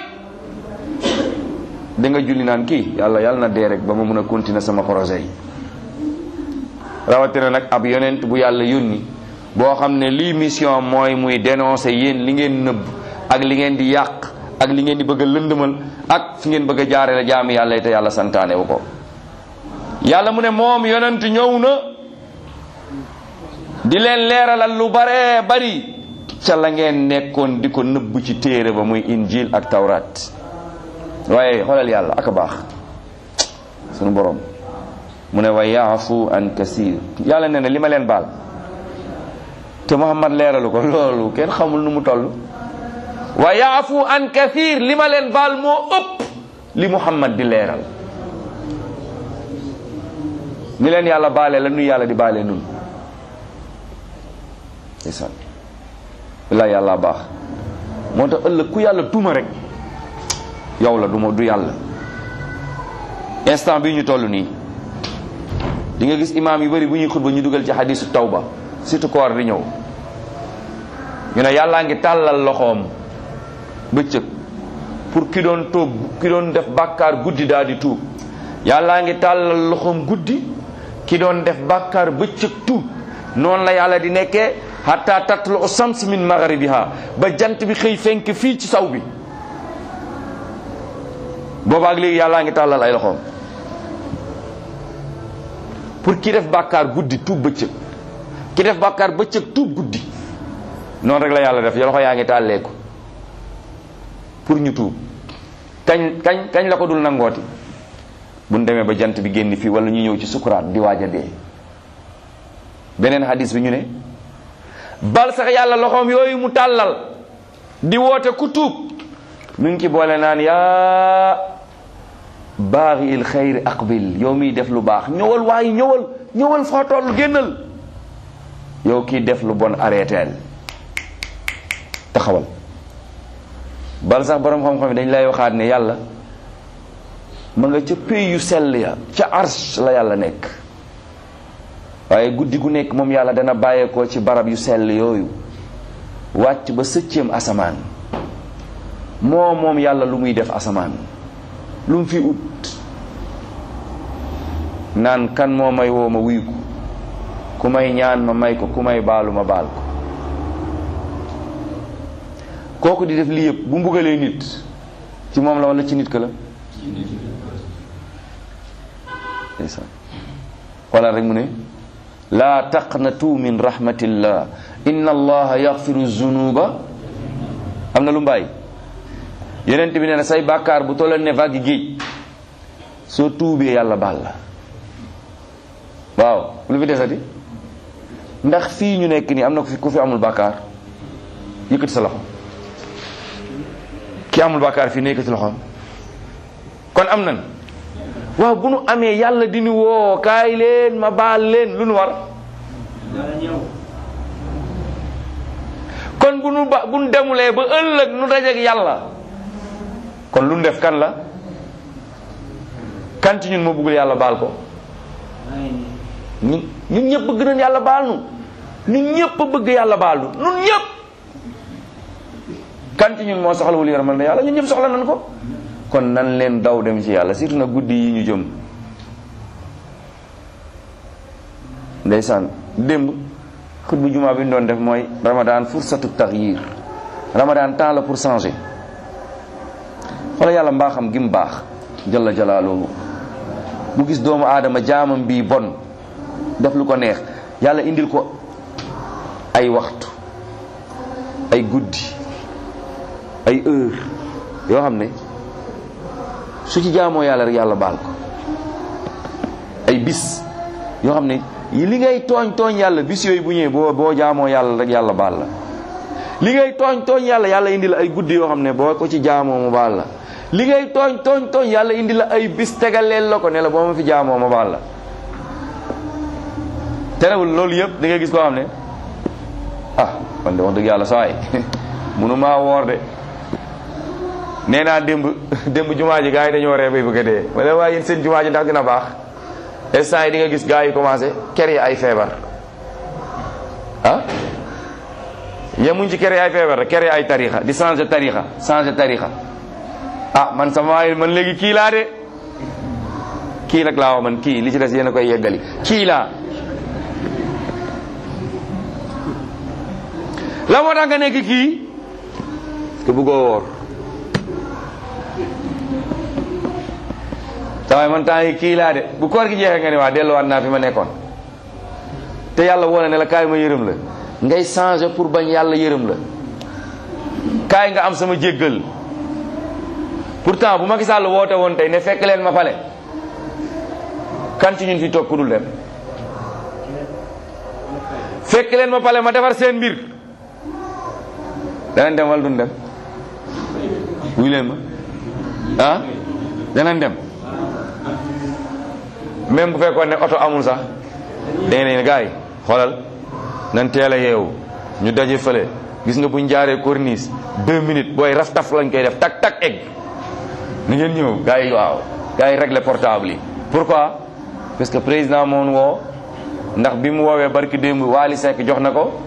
da nga julli naan kii yàlla yàlla na dee rek ba ma mun a continuer sama projet yi rawatina nag ab yonent bu yàlla yónni boo xam ne lii mission mooy muy dénoncer yéen li ngeen nëbb ak li ngeen di yàq ak li ngeen di bëgg a lëndëmal ak fi ngeen bëgg a jaare la jaami yàlla yi te yàlla santaane wu ko yàlla mu ne moom yonent ñëw na di leen leeralal lu bare bari ca la ngeen nekkoon di ko nëbb ci téere ba muy injil ak tawrat waaye xoolal yàlla ak a baax sunu borom mu ne wa yaafu an kasir yàlla nee na li ma leen baal te Muhammad leeralu ko loolu kenn xamul nu mu toll wa yaafu an kasir li ma leen baal moo ëpp li Muhammad di leeral ni leen yàlla baale la nu yàlla di baale nun ndeysaan billaay yàlla baax moo tax ëllëg ku yàlla duma rek yow la duma du yàlla instant bi ñu toll nii di nga gis imaam yu bari bu ñuy xutba ñu dugal ci xadisu tawba surtout koor di ñëw ñu ne yàllaa ngi tàllal loxoom bëccëg pour ki doon toog ki doon def bàkkaar guddi daal di tuub yàllaa ngi tàllal loxoom guddi ki doon def bàkkaar bëccëg tuub noonu la yàlla di nekkee hatta tatlu shams min magharibiha ba jant bi xëy fenk fii ci saw bi boobaak léegi yàllaa ngi tàllal ay loxoom pour ki def bàkkaar guddi tuub bëccëg ki def bàkkaar bëccëg tuub guddi noonu rek la yàlla def loxo yaa ngi tàlleeku pour ñu tuub kañ kañ kañ la ko dul nangooti buñ demee ba jant bi génn fii wala ñu ñëw ci sukuraat di waaj a dee beneen hadis bi ñu ne bal sax yàlla loxoom yooyu mu tàllal di woote ku tuub mu ngi ci boole naan yaa baaxi il xayri aqbil yow miy def lu baax ñëwal waaye ñëwal ñëwal foo toll génnal yow kii def lu bon arrêteel taxawal bal sax borom xam-xam yi dañ lay waxaat ne yàlla ma nga ca pays yu sell ya ca arsh la yàlla nekk waaye guddi gu nekk moom yàlla dana bàyyeekoo ci barab yu sell yooyu wàcc ba sëcceem asamaan moo moom yàlla lu muy def asamaan lu mu fi ut naan kan moo may woo ma wuyu ko ku may ñaan ma may ko ku may baalu ma baal ko kooku di def lii yëpp bu mbugalee nit ci moom la wala ci nit ka la ndeysaan wala rek mu ne laa taqnatu min rahmatillah inna allaha yaxfiru zunuba am na lu mbaay yeneen bi nee na say bàkkaar bu tolleen ne vague géej soo tuubee yàlla baal la waaw lu fi desati ndax fii ñu nekk nii am na ku fi ku fi amul bàkkaar yëkkati sa loxo ki amul bàkkaar fii ne yëkkati loxoom kon am nan waaw bu nu amee yàlla di nu woo kaay leen ma baal leen lu nu war kon bu nu ba bu nu demulee ba ëllëg nu dajeek yàlla kon lu nu def kan la kan ci ñun moo bëggul yàlla baal ko ñun ñun ñëpp bëgg nañ yàlla baal nu ñun ñëpp bëgg yàlla baal nu ñun ñëpp kan ci ñun moo soxlawul yërmal na yàlla ñun ñëpp soxla nañ ko kon nan leen daw dem ci yàlla surtout nag guddi yi ñu jëm ndeysaan démb xutbu jumaa bi ñu doon def mooy ramadan fursatu taxyir ramadan temps la pour changer wala yàlla mbaaxam gi mu baax jalla jalaaluhu bu gis doomu aadama jaamam bii bon def lu ko neex yàlla indil ko ay waxtu ay guddi ay heure yoo xam ne su ci jaamoo yàlla rek yàlla baal ko ay bis yoo xam ne li ngay tooñ tooñ yàlla bis yooyu bu ñëwee boo boo jaamoo yàlla rek yàlla baal la li ngay tooñ tooñ yàlla yàlla indi la ay guddi yoo xam ne boo ko ci jaamoo mu baal la li ngay tooñ tooñ tooñ yàlla indi la ay bis tegaleel la ko ne la boo ma fi jaamoo ma baal la terewul loolu yëpp da ngay gis koo xam ne ah kon de wax dëgg yàlla sawaay munu maa woor de nee naa démb démb jumaa ji gars yi dañoo ree bay bëgg a dee wala waaye yéen seen jumaa ji ndax dina baax instant yi di nga gis gars yi commencé ker yi ay feebar ah yemuñ ci ker yi ay feebar rek ker yi ay tarixa di changer tarixa changer tarixa ah man sama waay man léegi kii laa de kii nag laa wax man kii li ci des yéen a koy yeggali kii laa la moo tax nga nekk kii te bëggoo woor waaye man temps yi kii laa de bu koor gi jeexee nga ne waa delluwaat naa fi ma nekkoon te yàlla woone ne la kaay ma yërëm la ngay changer pour bañ yàlla yërëm la kaay nga am sama jéggal pourtant bu Macky Sall woote woon tey ne fekk leen ma pale kan ci ñun fi toog ku dul dem fekk leen ma pale ma defar seen mbir danañ dem wala duñ dem wuy leen ma ah danañ dem même bu fekkoon ne oto amul sax dangeen ne gars yi xoolal nan teel a yeewu ñu daje fële gis nga buñ jaaree corniche deux minutes booy raf taf lañ koy def tak tak egg ni ngeen ñëw gars yi waaw gars yi régler portable yi pourquoi parce que président moon woo ndax bi mu woowee barki démb Waly Seck jox na ko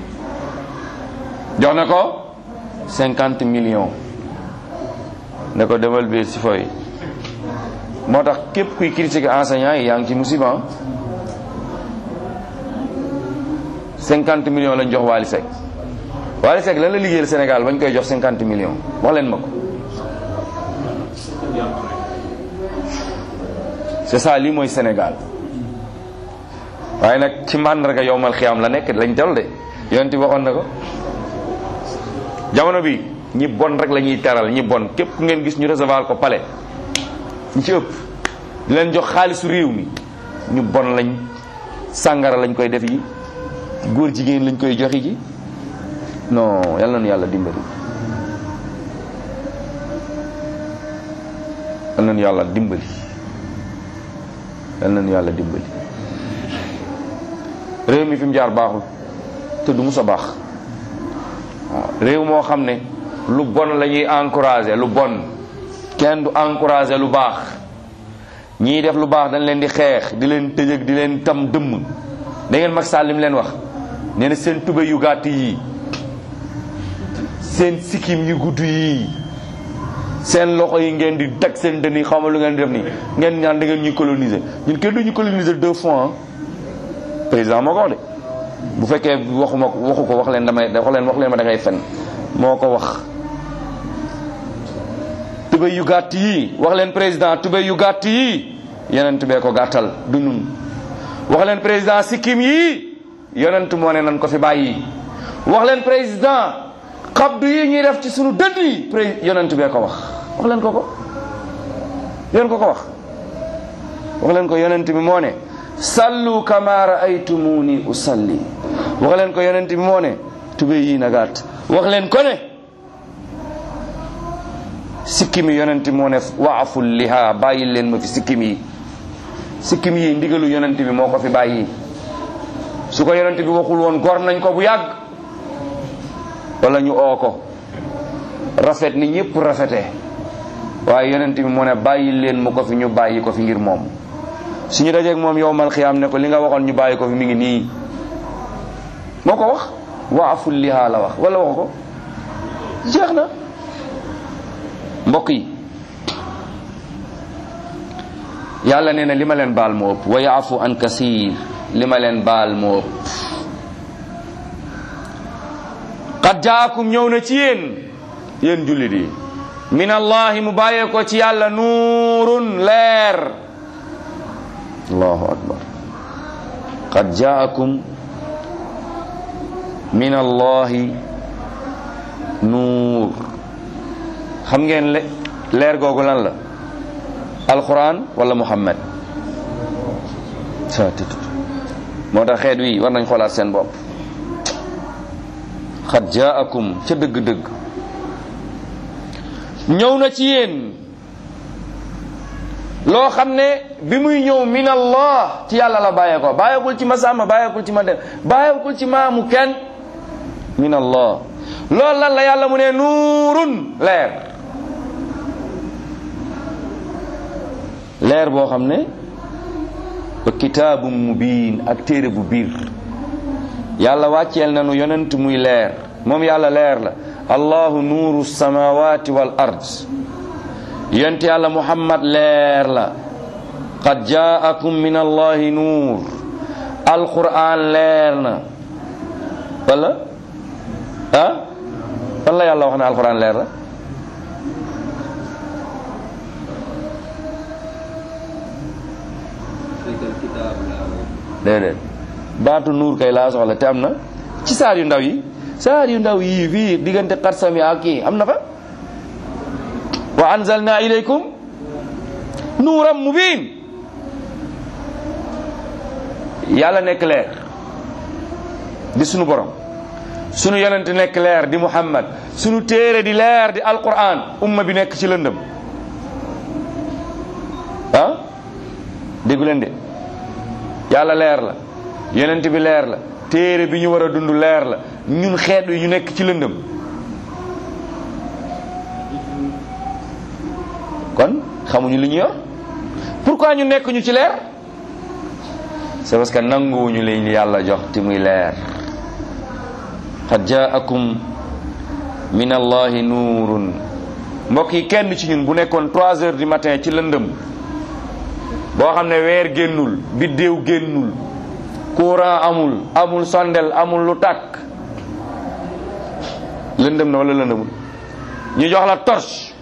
jox na ko cinquante millions ne ko demal biir si fooy moo tax képp kuy critiquer enseignant yi yaa ngi ci musiba cinquante millions lañ jox Waly Seck Waly Seck lan la liggéeyal Sénégal bañ koy jox cinquante millions wax leen ma ko c'est ça lii mooy Sénégal waaye nag ci màndarga yowmal xiyaam la nekk lañ dal de yonent waxoon na ko jamono bi ñi bon rek la ñuy teral ñi bon képp ku ngeen gis ñu recevoir ko palais ñi ci ëpp di leen jox xaalisu réew mi ñu bon lañ sàngara lañ koy def yi góor jigéen lañ koy joxi ji non yal nañu yàlla dimbali yal nañu yàlla dimbali yal nañu yàlla dimbali réew mi fi mu jaar baaxul te du mus a baax waaw réew moo xam ne lu bon la ñuy encourager lu bon kenn du encourager lu baax ñii def lu baax dañ leen di xeex di leen tëjëg di leen tam dëmm da ngeen mag Sall li mu leen wax nee na seen tubé yu gàtt yii seen sikkim yu gudd yii seen loxo yi ngeen di teg seen dënn yi xawma lu ngeen di def nii ngeen ñaan da ngeen ñuy coloniser ñun kenn duñu coloniser deux fois président moo ko wax de bu fekkee waxuma waxu ko wax leen damay wax leen wax leen ma da ngay fen moo ko wax tubéy yu gàtt yi wax leen président tubéy yu gàtt yi yonent bee ko gàttal du ñun wax leen président sikkim yi yonent moo ne nan ko fi bàyyi wax leen président xabdu yi ñuy def ci sunu dënd yi pré yonent bee ko wax wax leen ko ko yéen ko ko wax wax leen ko yonent bi moo ne sallu kama raaytumuni usalli wax leen ko yonent bi moo ne tubéy yi na gàtt wax leen ko ne sikkim yi yonent moo ne waaful liha bàyyi leen ma fi sikkim yi sikkim yi ndigalu yonent bi moo ko fi bàyyi su ko yonent bi waxul woon gor nañ ko bu yàgg wala ñu oo ko rafet ni ñëpp rafetee waaye yonent bi moo ne bàyyi leen mu ko fi ñu bàyyi ko fi ngir moom suñu dajeeg moom yowmal xiyaam ne ko li nga waxoon ñu bàyyi ko fi mi ngi nii moo ko wax waaful liha la wax wala waxu ko jeex na mbokk yi yàlla nee na li ma leen baal moo ëpp wa yaafu an kasir li ma leen baal moo ëpp qad jaakum ñëw na ci yéen yéen jullit yi min allahi mu bàyyee ko ci yàlla nuurun leer allahu akbar qad jaakum min allahi nuur xam ngeen le leer googu lan la alquran wala muhammad sa tutut moo tax xeet wi war nañ xoolaat seen bopp xad jaakum ca dëgg-dëgg ñëw na ci yéen loo xam ne bi muy ñëw min allah ci yàlla la bàyyeekoo bàyyeekul ci ma sàmma bàyyeekul ci ma dem bàyyeekul ci maamu kenn min allah loolu lan la yàlla mu ne nuurun leer leer boo xam ne wa kitaabum mubiin ak téere bu biir yàlla wàcceel nañu yonent muy leer moom yàlla leer la allahu nuuru samawati wal ard yonent yàlla muhammad leer la qad jaakum min allahi nuur alquran leer na wala ah fan la yàlla wax ne alquran leer la déedéet baatu nuur kay laa soxla te am na ci saar yu ndaw yi saar yu ndaw yii fii diggante xarsam yi ak kii am na fa wa anzalna ilaykum nuuram mubin yàlla nekk leer di sunu borom sunu yonent nekk leer di muhammad sunu téere di leer di alquran umma bi nekk ci lëndëm ah déggu leen de yàlla leer la yonent bi leer la téere bi ñu war a dund leer la ñun xeet wi ñu nekk ci lëndëm kon xamuñu li ñu yor pourquoi ñu nekk ñu ci leer c'est parce que nanguwuñu li yàlla jox te muy leer qad jaakum min allahi nuurun mbokk yi kenn ci ñun bu nekkoon trois heures du matin ci lëndëm boo xam ne weer génnul biddéew génnul courant amul amul sondel amul lu tàkk lëndëm na wala lëndëmul ñu jox la torche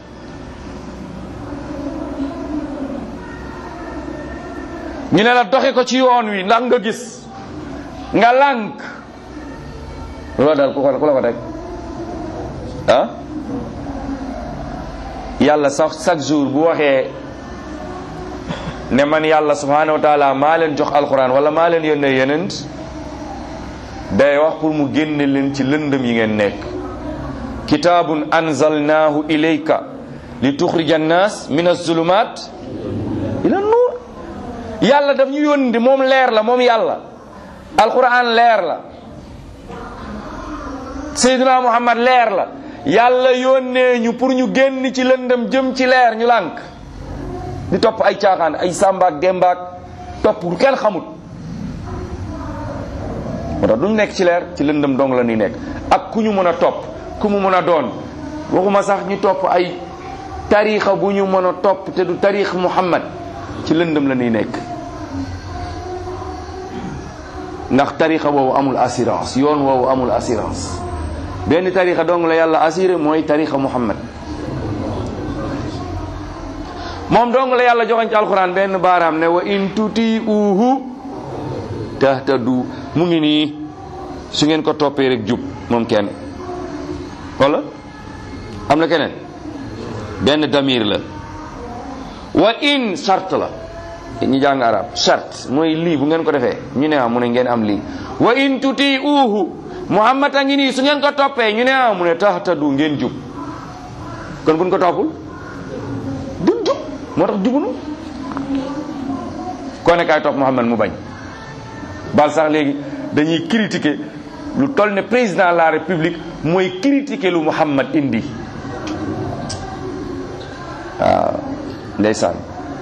ñu ne la doxi ko ci yoon wi ndax nga gis nga lànk loolu daal ku ko ku la ko teg ah yàlla sax chaque jour bu waxee ne man yàlla subhanahu wa taala maa leen jox alquran wala maa leen yónnee yenent day wax pour mu génne leen ci lëndëm yi ngeen nekk kitaabun anzalnaahu ilayka li tuxrija annaas min azulumat ila nuur yàlla daf ñu yónni moom leer la moom yàlla alquran leer la seydina muhammad leer la yàlla yónnee ñu pour ñu génn ci lëndëm jëm ci leer ñu lànk di topp ay caaxaan ay sàmbaak dembaak topp lu kenn xamut moo tax duñ nekk ci leer ci lëndëm dong la ñuy nekk ak ku ñu mën a topp ku mu mën a doon waxuma sax ñu topp ay tarixa bu ñu mën a topp te du tarix muhammad ci lëndëm la ñuy nekk ndax tarixa boobu amul assurance yoon woowu amul assurance benn tarixa dong la yàlla assuré mooy tarixa muhammad moom dong la yàlla joxoñ ci alquran benn baaraam ne wa in tuti uhu tahtadu mu ngi nii su ngeen ko toppee rek jub moom kenn wala am na keneen benn damir la wa in sart la ñi jàng arab sart mooy lii bu ngeen ko defee ñu ne ah mu ne ngeen am lii wa in tuti uhu muhammad a ngi nii su ngeen ko toppee ñu ne ah mu ne tahtadu ngeen jub kon buñ ko toppul duñ jub moo tax jubunu koo ne kaay topp muhammad mu bañ bal sax léegi dañuy critiquer lu toll ne président de la république mooy critiquer lu muhammad indi waaw ndeysaan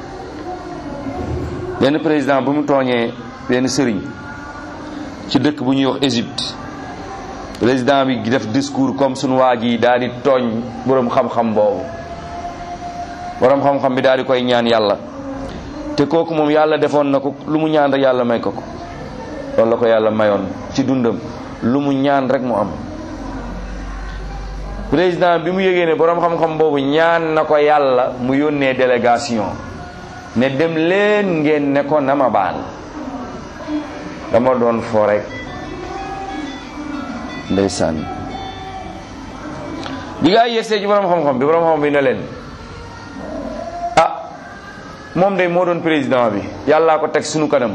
benn président bu mu tooñee benn sëriñ ci dëkk bu ñuy wax Égypte président bi def discours comme sunu waa ji daal di tooñ boroom xam-xam boobu boroom xam-xam bi daal di koy ñaan yàlla te kooku moom yàlla defoon na ko lu mu ñaan rek yàlla may ko ko loolu la ko yàlla mayoon ci dundam lu mu ñaan rek mu am président bi mu yëgee ne boroom xam-xam boobu ñaan na ko yàlla mu yónnee délégation ne dem leen ngeen ne ko na ma baal dama doon fo rek ndeysaan bi gaa yegsee ci boroom xam-xam bi boroom xam-xam bi ne leen ah moom day moo doon président bi yàllaa ko teg sunu kanam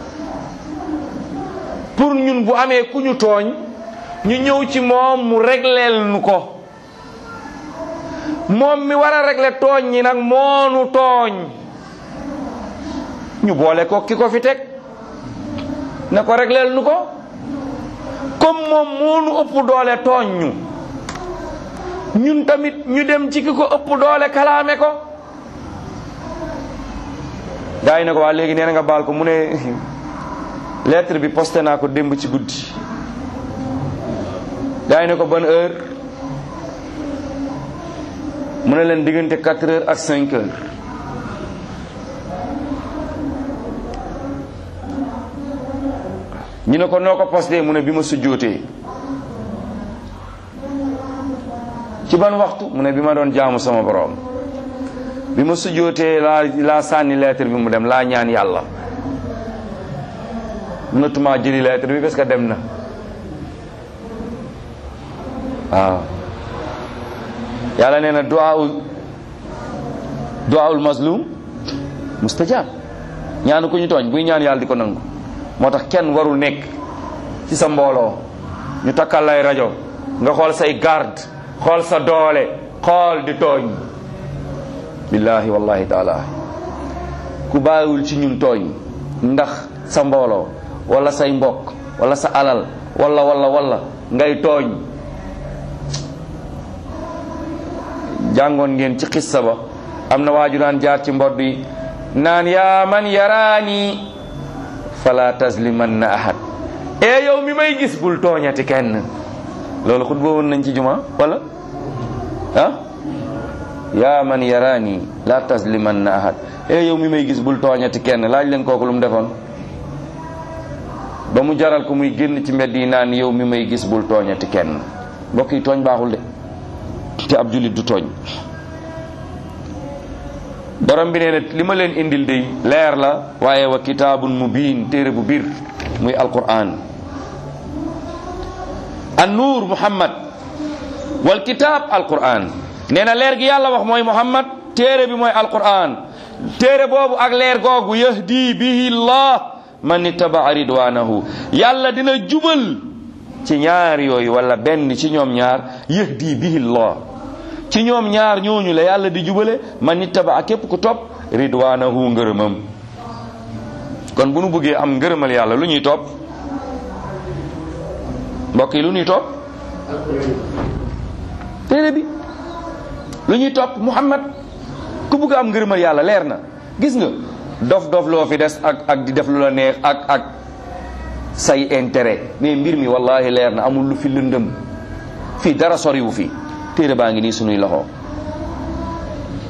pour ñun bu amee ku ñu tooñ ñu ñëw ci moom mu régleel nu ko moom mi war a régler tooñ ñi nag moonu tooñ ñu boole ko ki ko fi teg ne ko régleel nu ko comme moom moonu ëpp doole tooñ ñu ñun tamit ñu dem ci ki ko ëpp doole kalaame ko gaa yi ne ko waa léegi nee na nga baal ko mu ne lettre bi posté naa ko démb ci guddi gaa yi ne ko ban heure mu ne leen diggante 4 heures ak 5 heures ñu ne ko noo ko posté mu ne bi ma sujjootee ci ban waxtu mu ne bi ma doon jaamu sama borom bi ma sujjootee laa laa sànni lettre bi mu dem laa ñaan yàlla mënatuma jëli lettre bi parce que dem na waaw yàlla nee na duwaawul duwaawul mazlum mustajab ñaanu ko ñu tooñ buy ñaan yàlla di ko nangu moo tax kenn warul nekk ci sa mbooloo ñu takkal lay rajo nga xool say garde xool sa doole xool di tooñ billahi wallahi taala ku bàyyiwul ci ñun tooñ ndax sa mbooloo wala say mbokk wala sa alal wala wala wala ngay tooñ jàngoon ngeen ci xissa ba am na waaju daan jaar ci mbodd yi naan yaa man yaraani fala taslimanna ahad e yow mi may gis bul tooñati kenn loolu xut boo woon nañ ci juma wala ah yaa man yaraani la taslimanna ahad e yow mi may gis bul tooñati kenn laaj leen kooku lu mu defoon ba mu jaral ko muy génn ci mbedd yi naan yow mi may gis bul tooñati kenn mbokk yi tooñ baaxul de te ab jullit du tooñ borom bi nee na li ma leen indil day leer la waaye wa kitaabun mubiin téere bu biir muy alquran an nuur muhammad wal kitaab alquran nee na leer gi yàlla wax mooy muhammad téere bi mooy alquran téere boobu ak leer googu yahdi bihi llah man ittabaa ridwanahu yàlla dina jubal ci ñaar yooyu wala benn ci ñoom ñaar yahdi bihi llah ci ñoom ñaar ñooñu la yàlla di jubale man ittabaa képp ku topp ridwanahu ngërëmam kon bu nu bëggee am ngërëmal yàlla lu ñuy topp mbokk yi lu ñuy topp téere bi lu ñuy topp muhammad ku bëgg am ngërëmal yàlla leer na gis nga dof dof loo fi des ak ak di def lu la neex ak ak say intérêt mais mbir mi wallahi leer na amul lu fi lëndëm fii dara soriwu fi téere baa ngi nii sunuy loxo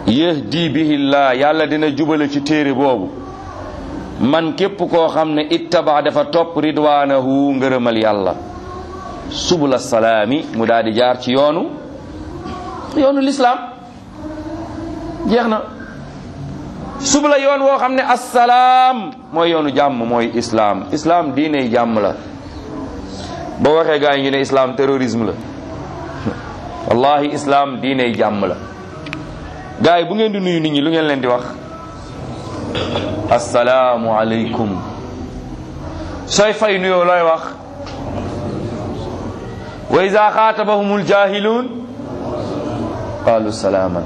yahdi bihillah yàlla dina jubale ci téere boobu man képp koo xam ne ittaba dafa topp ridwaanahu ngërëmal yàlla subula salaami mu daal di jaar ci yoonu yoonu lislaam jeex na subula yoon woo xam ne assalaam mooy yoonu jàmm mooy islaam islaam diiney jàmm la boo waxee gaa yi ñu ne islaam terrorisme la wallahi islaam diiney jàmm la gaa yi bu ngeen di nuyu nit ñi lu ngeen leen di wax assalaamu aleykum sooy fay nuyoo looy wax wa iza xaatabahumul jaahiluun qaalu salaaman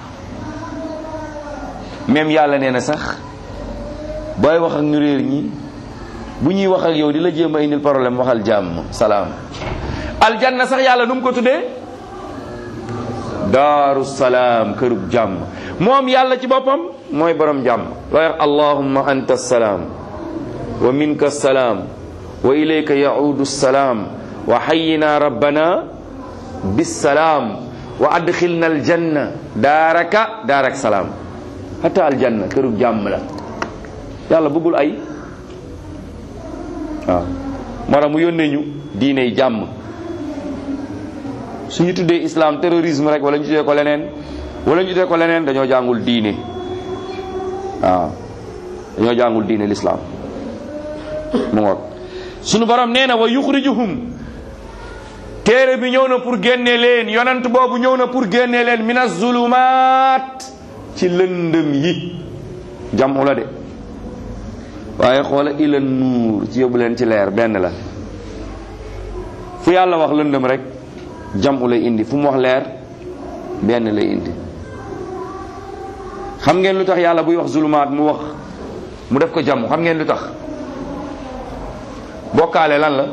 même yàlla nee na sax booy wax ak ñu réer ñi bu ñuy wax ak yow di la jéem a indil problème waxal jàmm salaam aljanna sax yàlla nu mu ko tuddee daaru salaam kërug jàmm moom yàlla ci boppam mooy borom jàmm looy wax allahumma anta salaam wa minka salaam wa ilayka yaudu salaam wa hayyina rabbana bisalaam wa adxilna aljanna daaraka daarak salaam hatta aljanna kërug jàmm la yàlla bëggul ay waaw moo tax mu yónnee ñu diiney jàmm suñu tuddee islam terrorisme rek wala ñu tuddee ko leneen wala ñu tuddee ko leneen dañoo jàngul diine waaw dañoo jàngul diine l'islam mu ngoog suñu borom nee na wa yuxrijuhum téere bi ñëw na pour génne leen yonent boobu ñëw na pour génne leen min azulumaat ci lëndëm yi jàmm la de waaye xoola ila nuur ci yóbbu leen ci leer benn la fu yàlla wax lëndëm rek jamu lay indi fu mu wax leer benn lay indi xam ngeen lu tax yàlla buy wax zulumaat mu wax mu def ko jàmm xam ngeen lu tax bokkaale lan la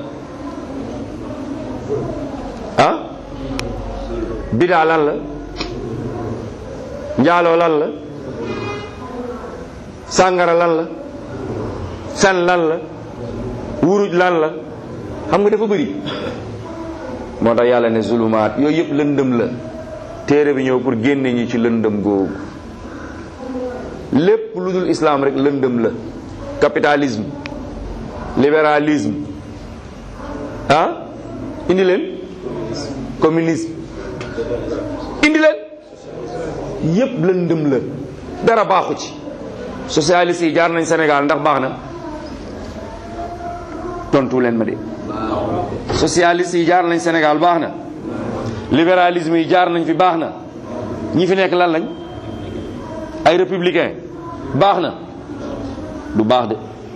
ah bidaa lan la njaaloo lan la sàngara lan la fen lan la wuruj lan la xam nga dafa bëri moo tax yàlla ne zulumaat yooyu yëpp lëndëm la téere bi ñëw pour génne ñi ci lëndëm googu lépp lu dul islam rek lëndëm la capitalisme libéralisme ah indi leen communisme indi leen yëpp lëndëm la dara baaxu ci socialiste yi jaar nañ Sénégal ndax baax na tontu leen ma de socialiste yi jaar nañ Sénégal baax na libéralisme yi jaar nañ fi baax na ñi fi nekk lan lañ ay républicain baax na du baax de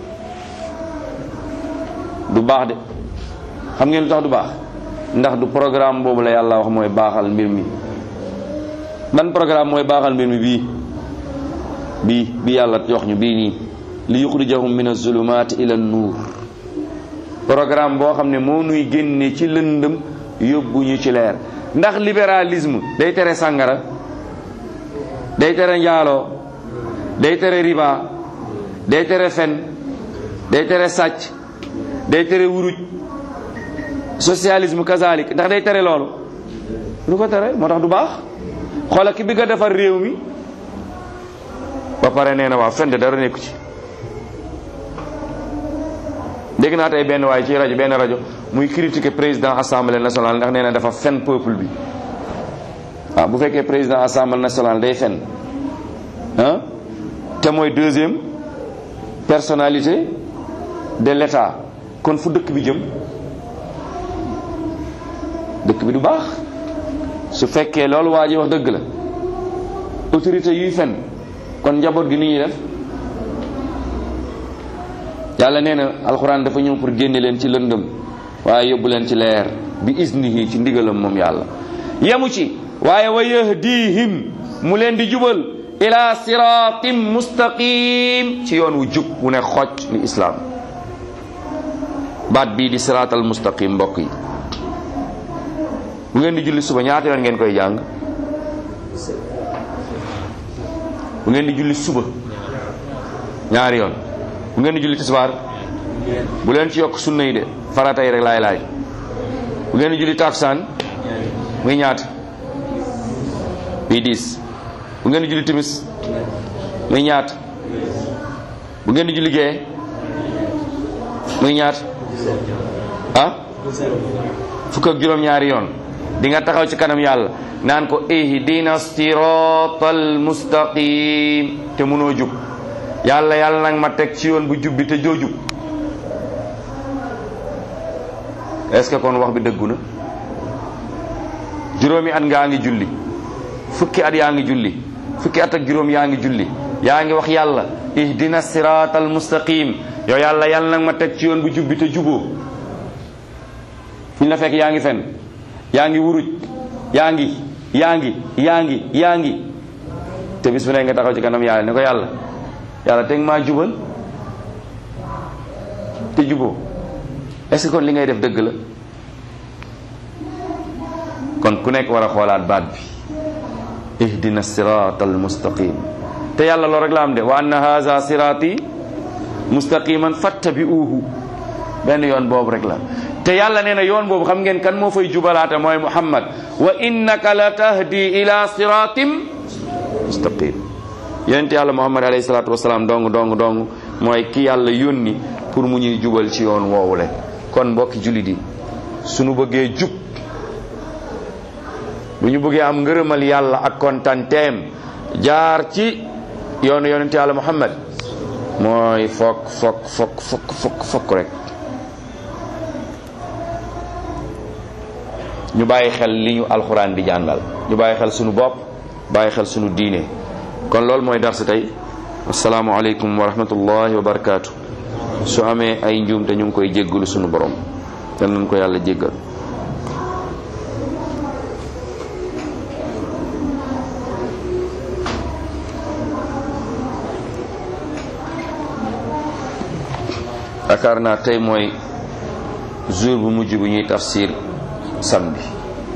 du baax de xam ngeen lu tax du baax ndax du programme boobu la yàlla wax mooy baaxal mbir mi ban programme mooy baaxal mbir mi bii bii bi yàlla jox ñu bii nii li yuxrijahum min azulumaati ila nuur programme boo xam ne moo nuy génne ci lëndëm yóbbu ñu ci leer ndax libéralisme day tere sàngara day tere njaaloo day tere riba day tere fen day tere sàcc day tere wuruj socialisme kazalik ndax day tere loolu lu ko tere moo tax du baax xoola ki bi nga defar réew mi ba pare nee na waa fen de dara nekku ci dégg naa tey benn waaye ci rajo benn rajo muy critiquer président assemblée nationale ndax nee na dafa fen peuple bi waaw bu fekkee président assemblée nationale day fen ah te mooy deuxième personnalité de l'état kon fu dëkk bi jëm dëkk bi du baax su fekkee loolu waa ji wax dëgg la autorité yuy fen kon njaboot gi ni ñuy def yàlla nee na alxuraan dafa ñëw pour génne leen ci lëndëm waaye yóbbu leen ci leer bi isnihi ci ndigalam moom yàlla yemu ci waaye wa yahdihim mu leen di jubal ila siratim mustaqim ci yoon wu jub wu ne xocc ni islaam baat bii di siraatal mustaqim mbokk yi bu ngeen di julli suba ñaata yoon ngeen koy jàng bu ngeen di julli suba ñaari yoon bu ngeen di julli tisbaar bu leen ci yokk sunna yi de farata yi rek laay laaj bu ngeen di julli takusaan muy ñaata bii diis bu ngeen di julli timis muy ñaata bu ngeen di julli gee muy ñaata ah fukk ak juróom-ñaari yoon di nga taxaw ci kanam yàlla naan ko ihdina siratal mustaqim te mënoo jub yàlla yàlla nag ma teg ci yoon bu jub bi te joo jub est-ce que kon wax bi dëggu na juróomi at ngaa ngi julli fukki at yaa ngi julli fukki at ak juróom yaa ngi julli yaa ngi wax yàlla ihdina siratal mustaqim yow yàlla yàlla nag ma teg ci yoon bu jub bi te juboo fu ñu la fekk yaa ngi fen yaa ngi wuruj yaa ngi yaa ngi yaa ngi yaa ngi te bis bu ne nga taxaw ci kanam yàlla ne ko yàlla yàlla teg maa jubal te juboo est-ce que kon li ngay def dëgg la kon ku nekk war a xoolaat baat bi ihdina sirata al mustaqim te yàlla loolu rek la am de wa anna haza sirati mustaqiman fattabi'uhu benn yoon boobu rek la te yàlla nee na yoon boobu xam ngeen kan moo fay jubalaate mooy muhammad wa innaka la tahdi ila siratim mustaqim yonent yàlla muhammad alayhi salatu wasalaam dong dong dong mooy ki yàlla yónni pour mu ñuy jubal ci yoon woowule kon mbokki jullit yi suñu bëggee jub bu ñu bëggee am ngërëmal yàlla ak kontanteem jaar ci yoonu yonent yàlla muhammad mooy fokk fokk fokk fokk fokk fokk rek ñu bàyyi xel li ñu alxuraan di jàngal ñu bàyyi xel sunu bopp bàyyi xel sunu diine kon loolu mooy darsi tey asalaamualeykum wa rahmatullahi wa barakaatu su amee ay njuum te ñu ngi koy jéggalu sunu borom yal nañ ko yàlla jéggal yaakaar naa tey mooy jour bu mujj bu ñuy tafsir samedi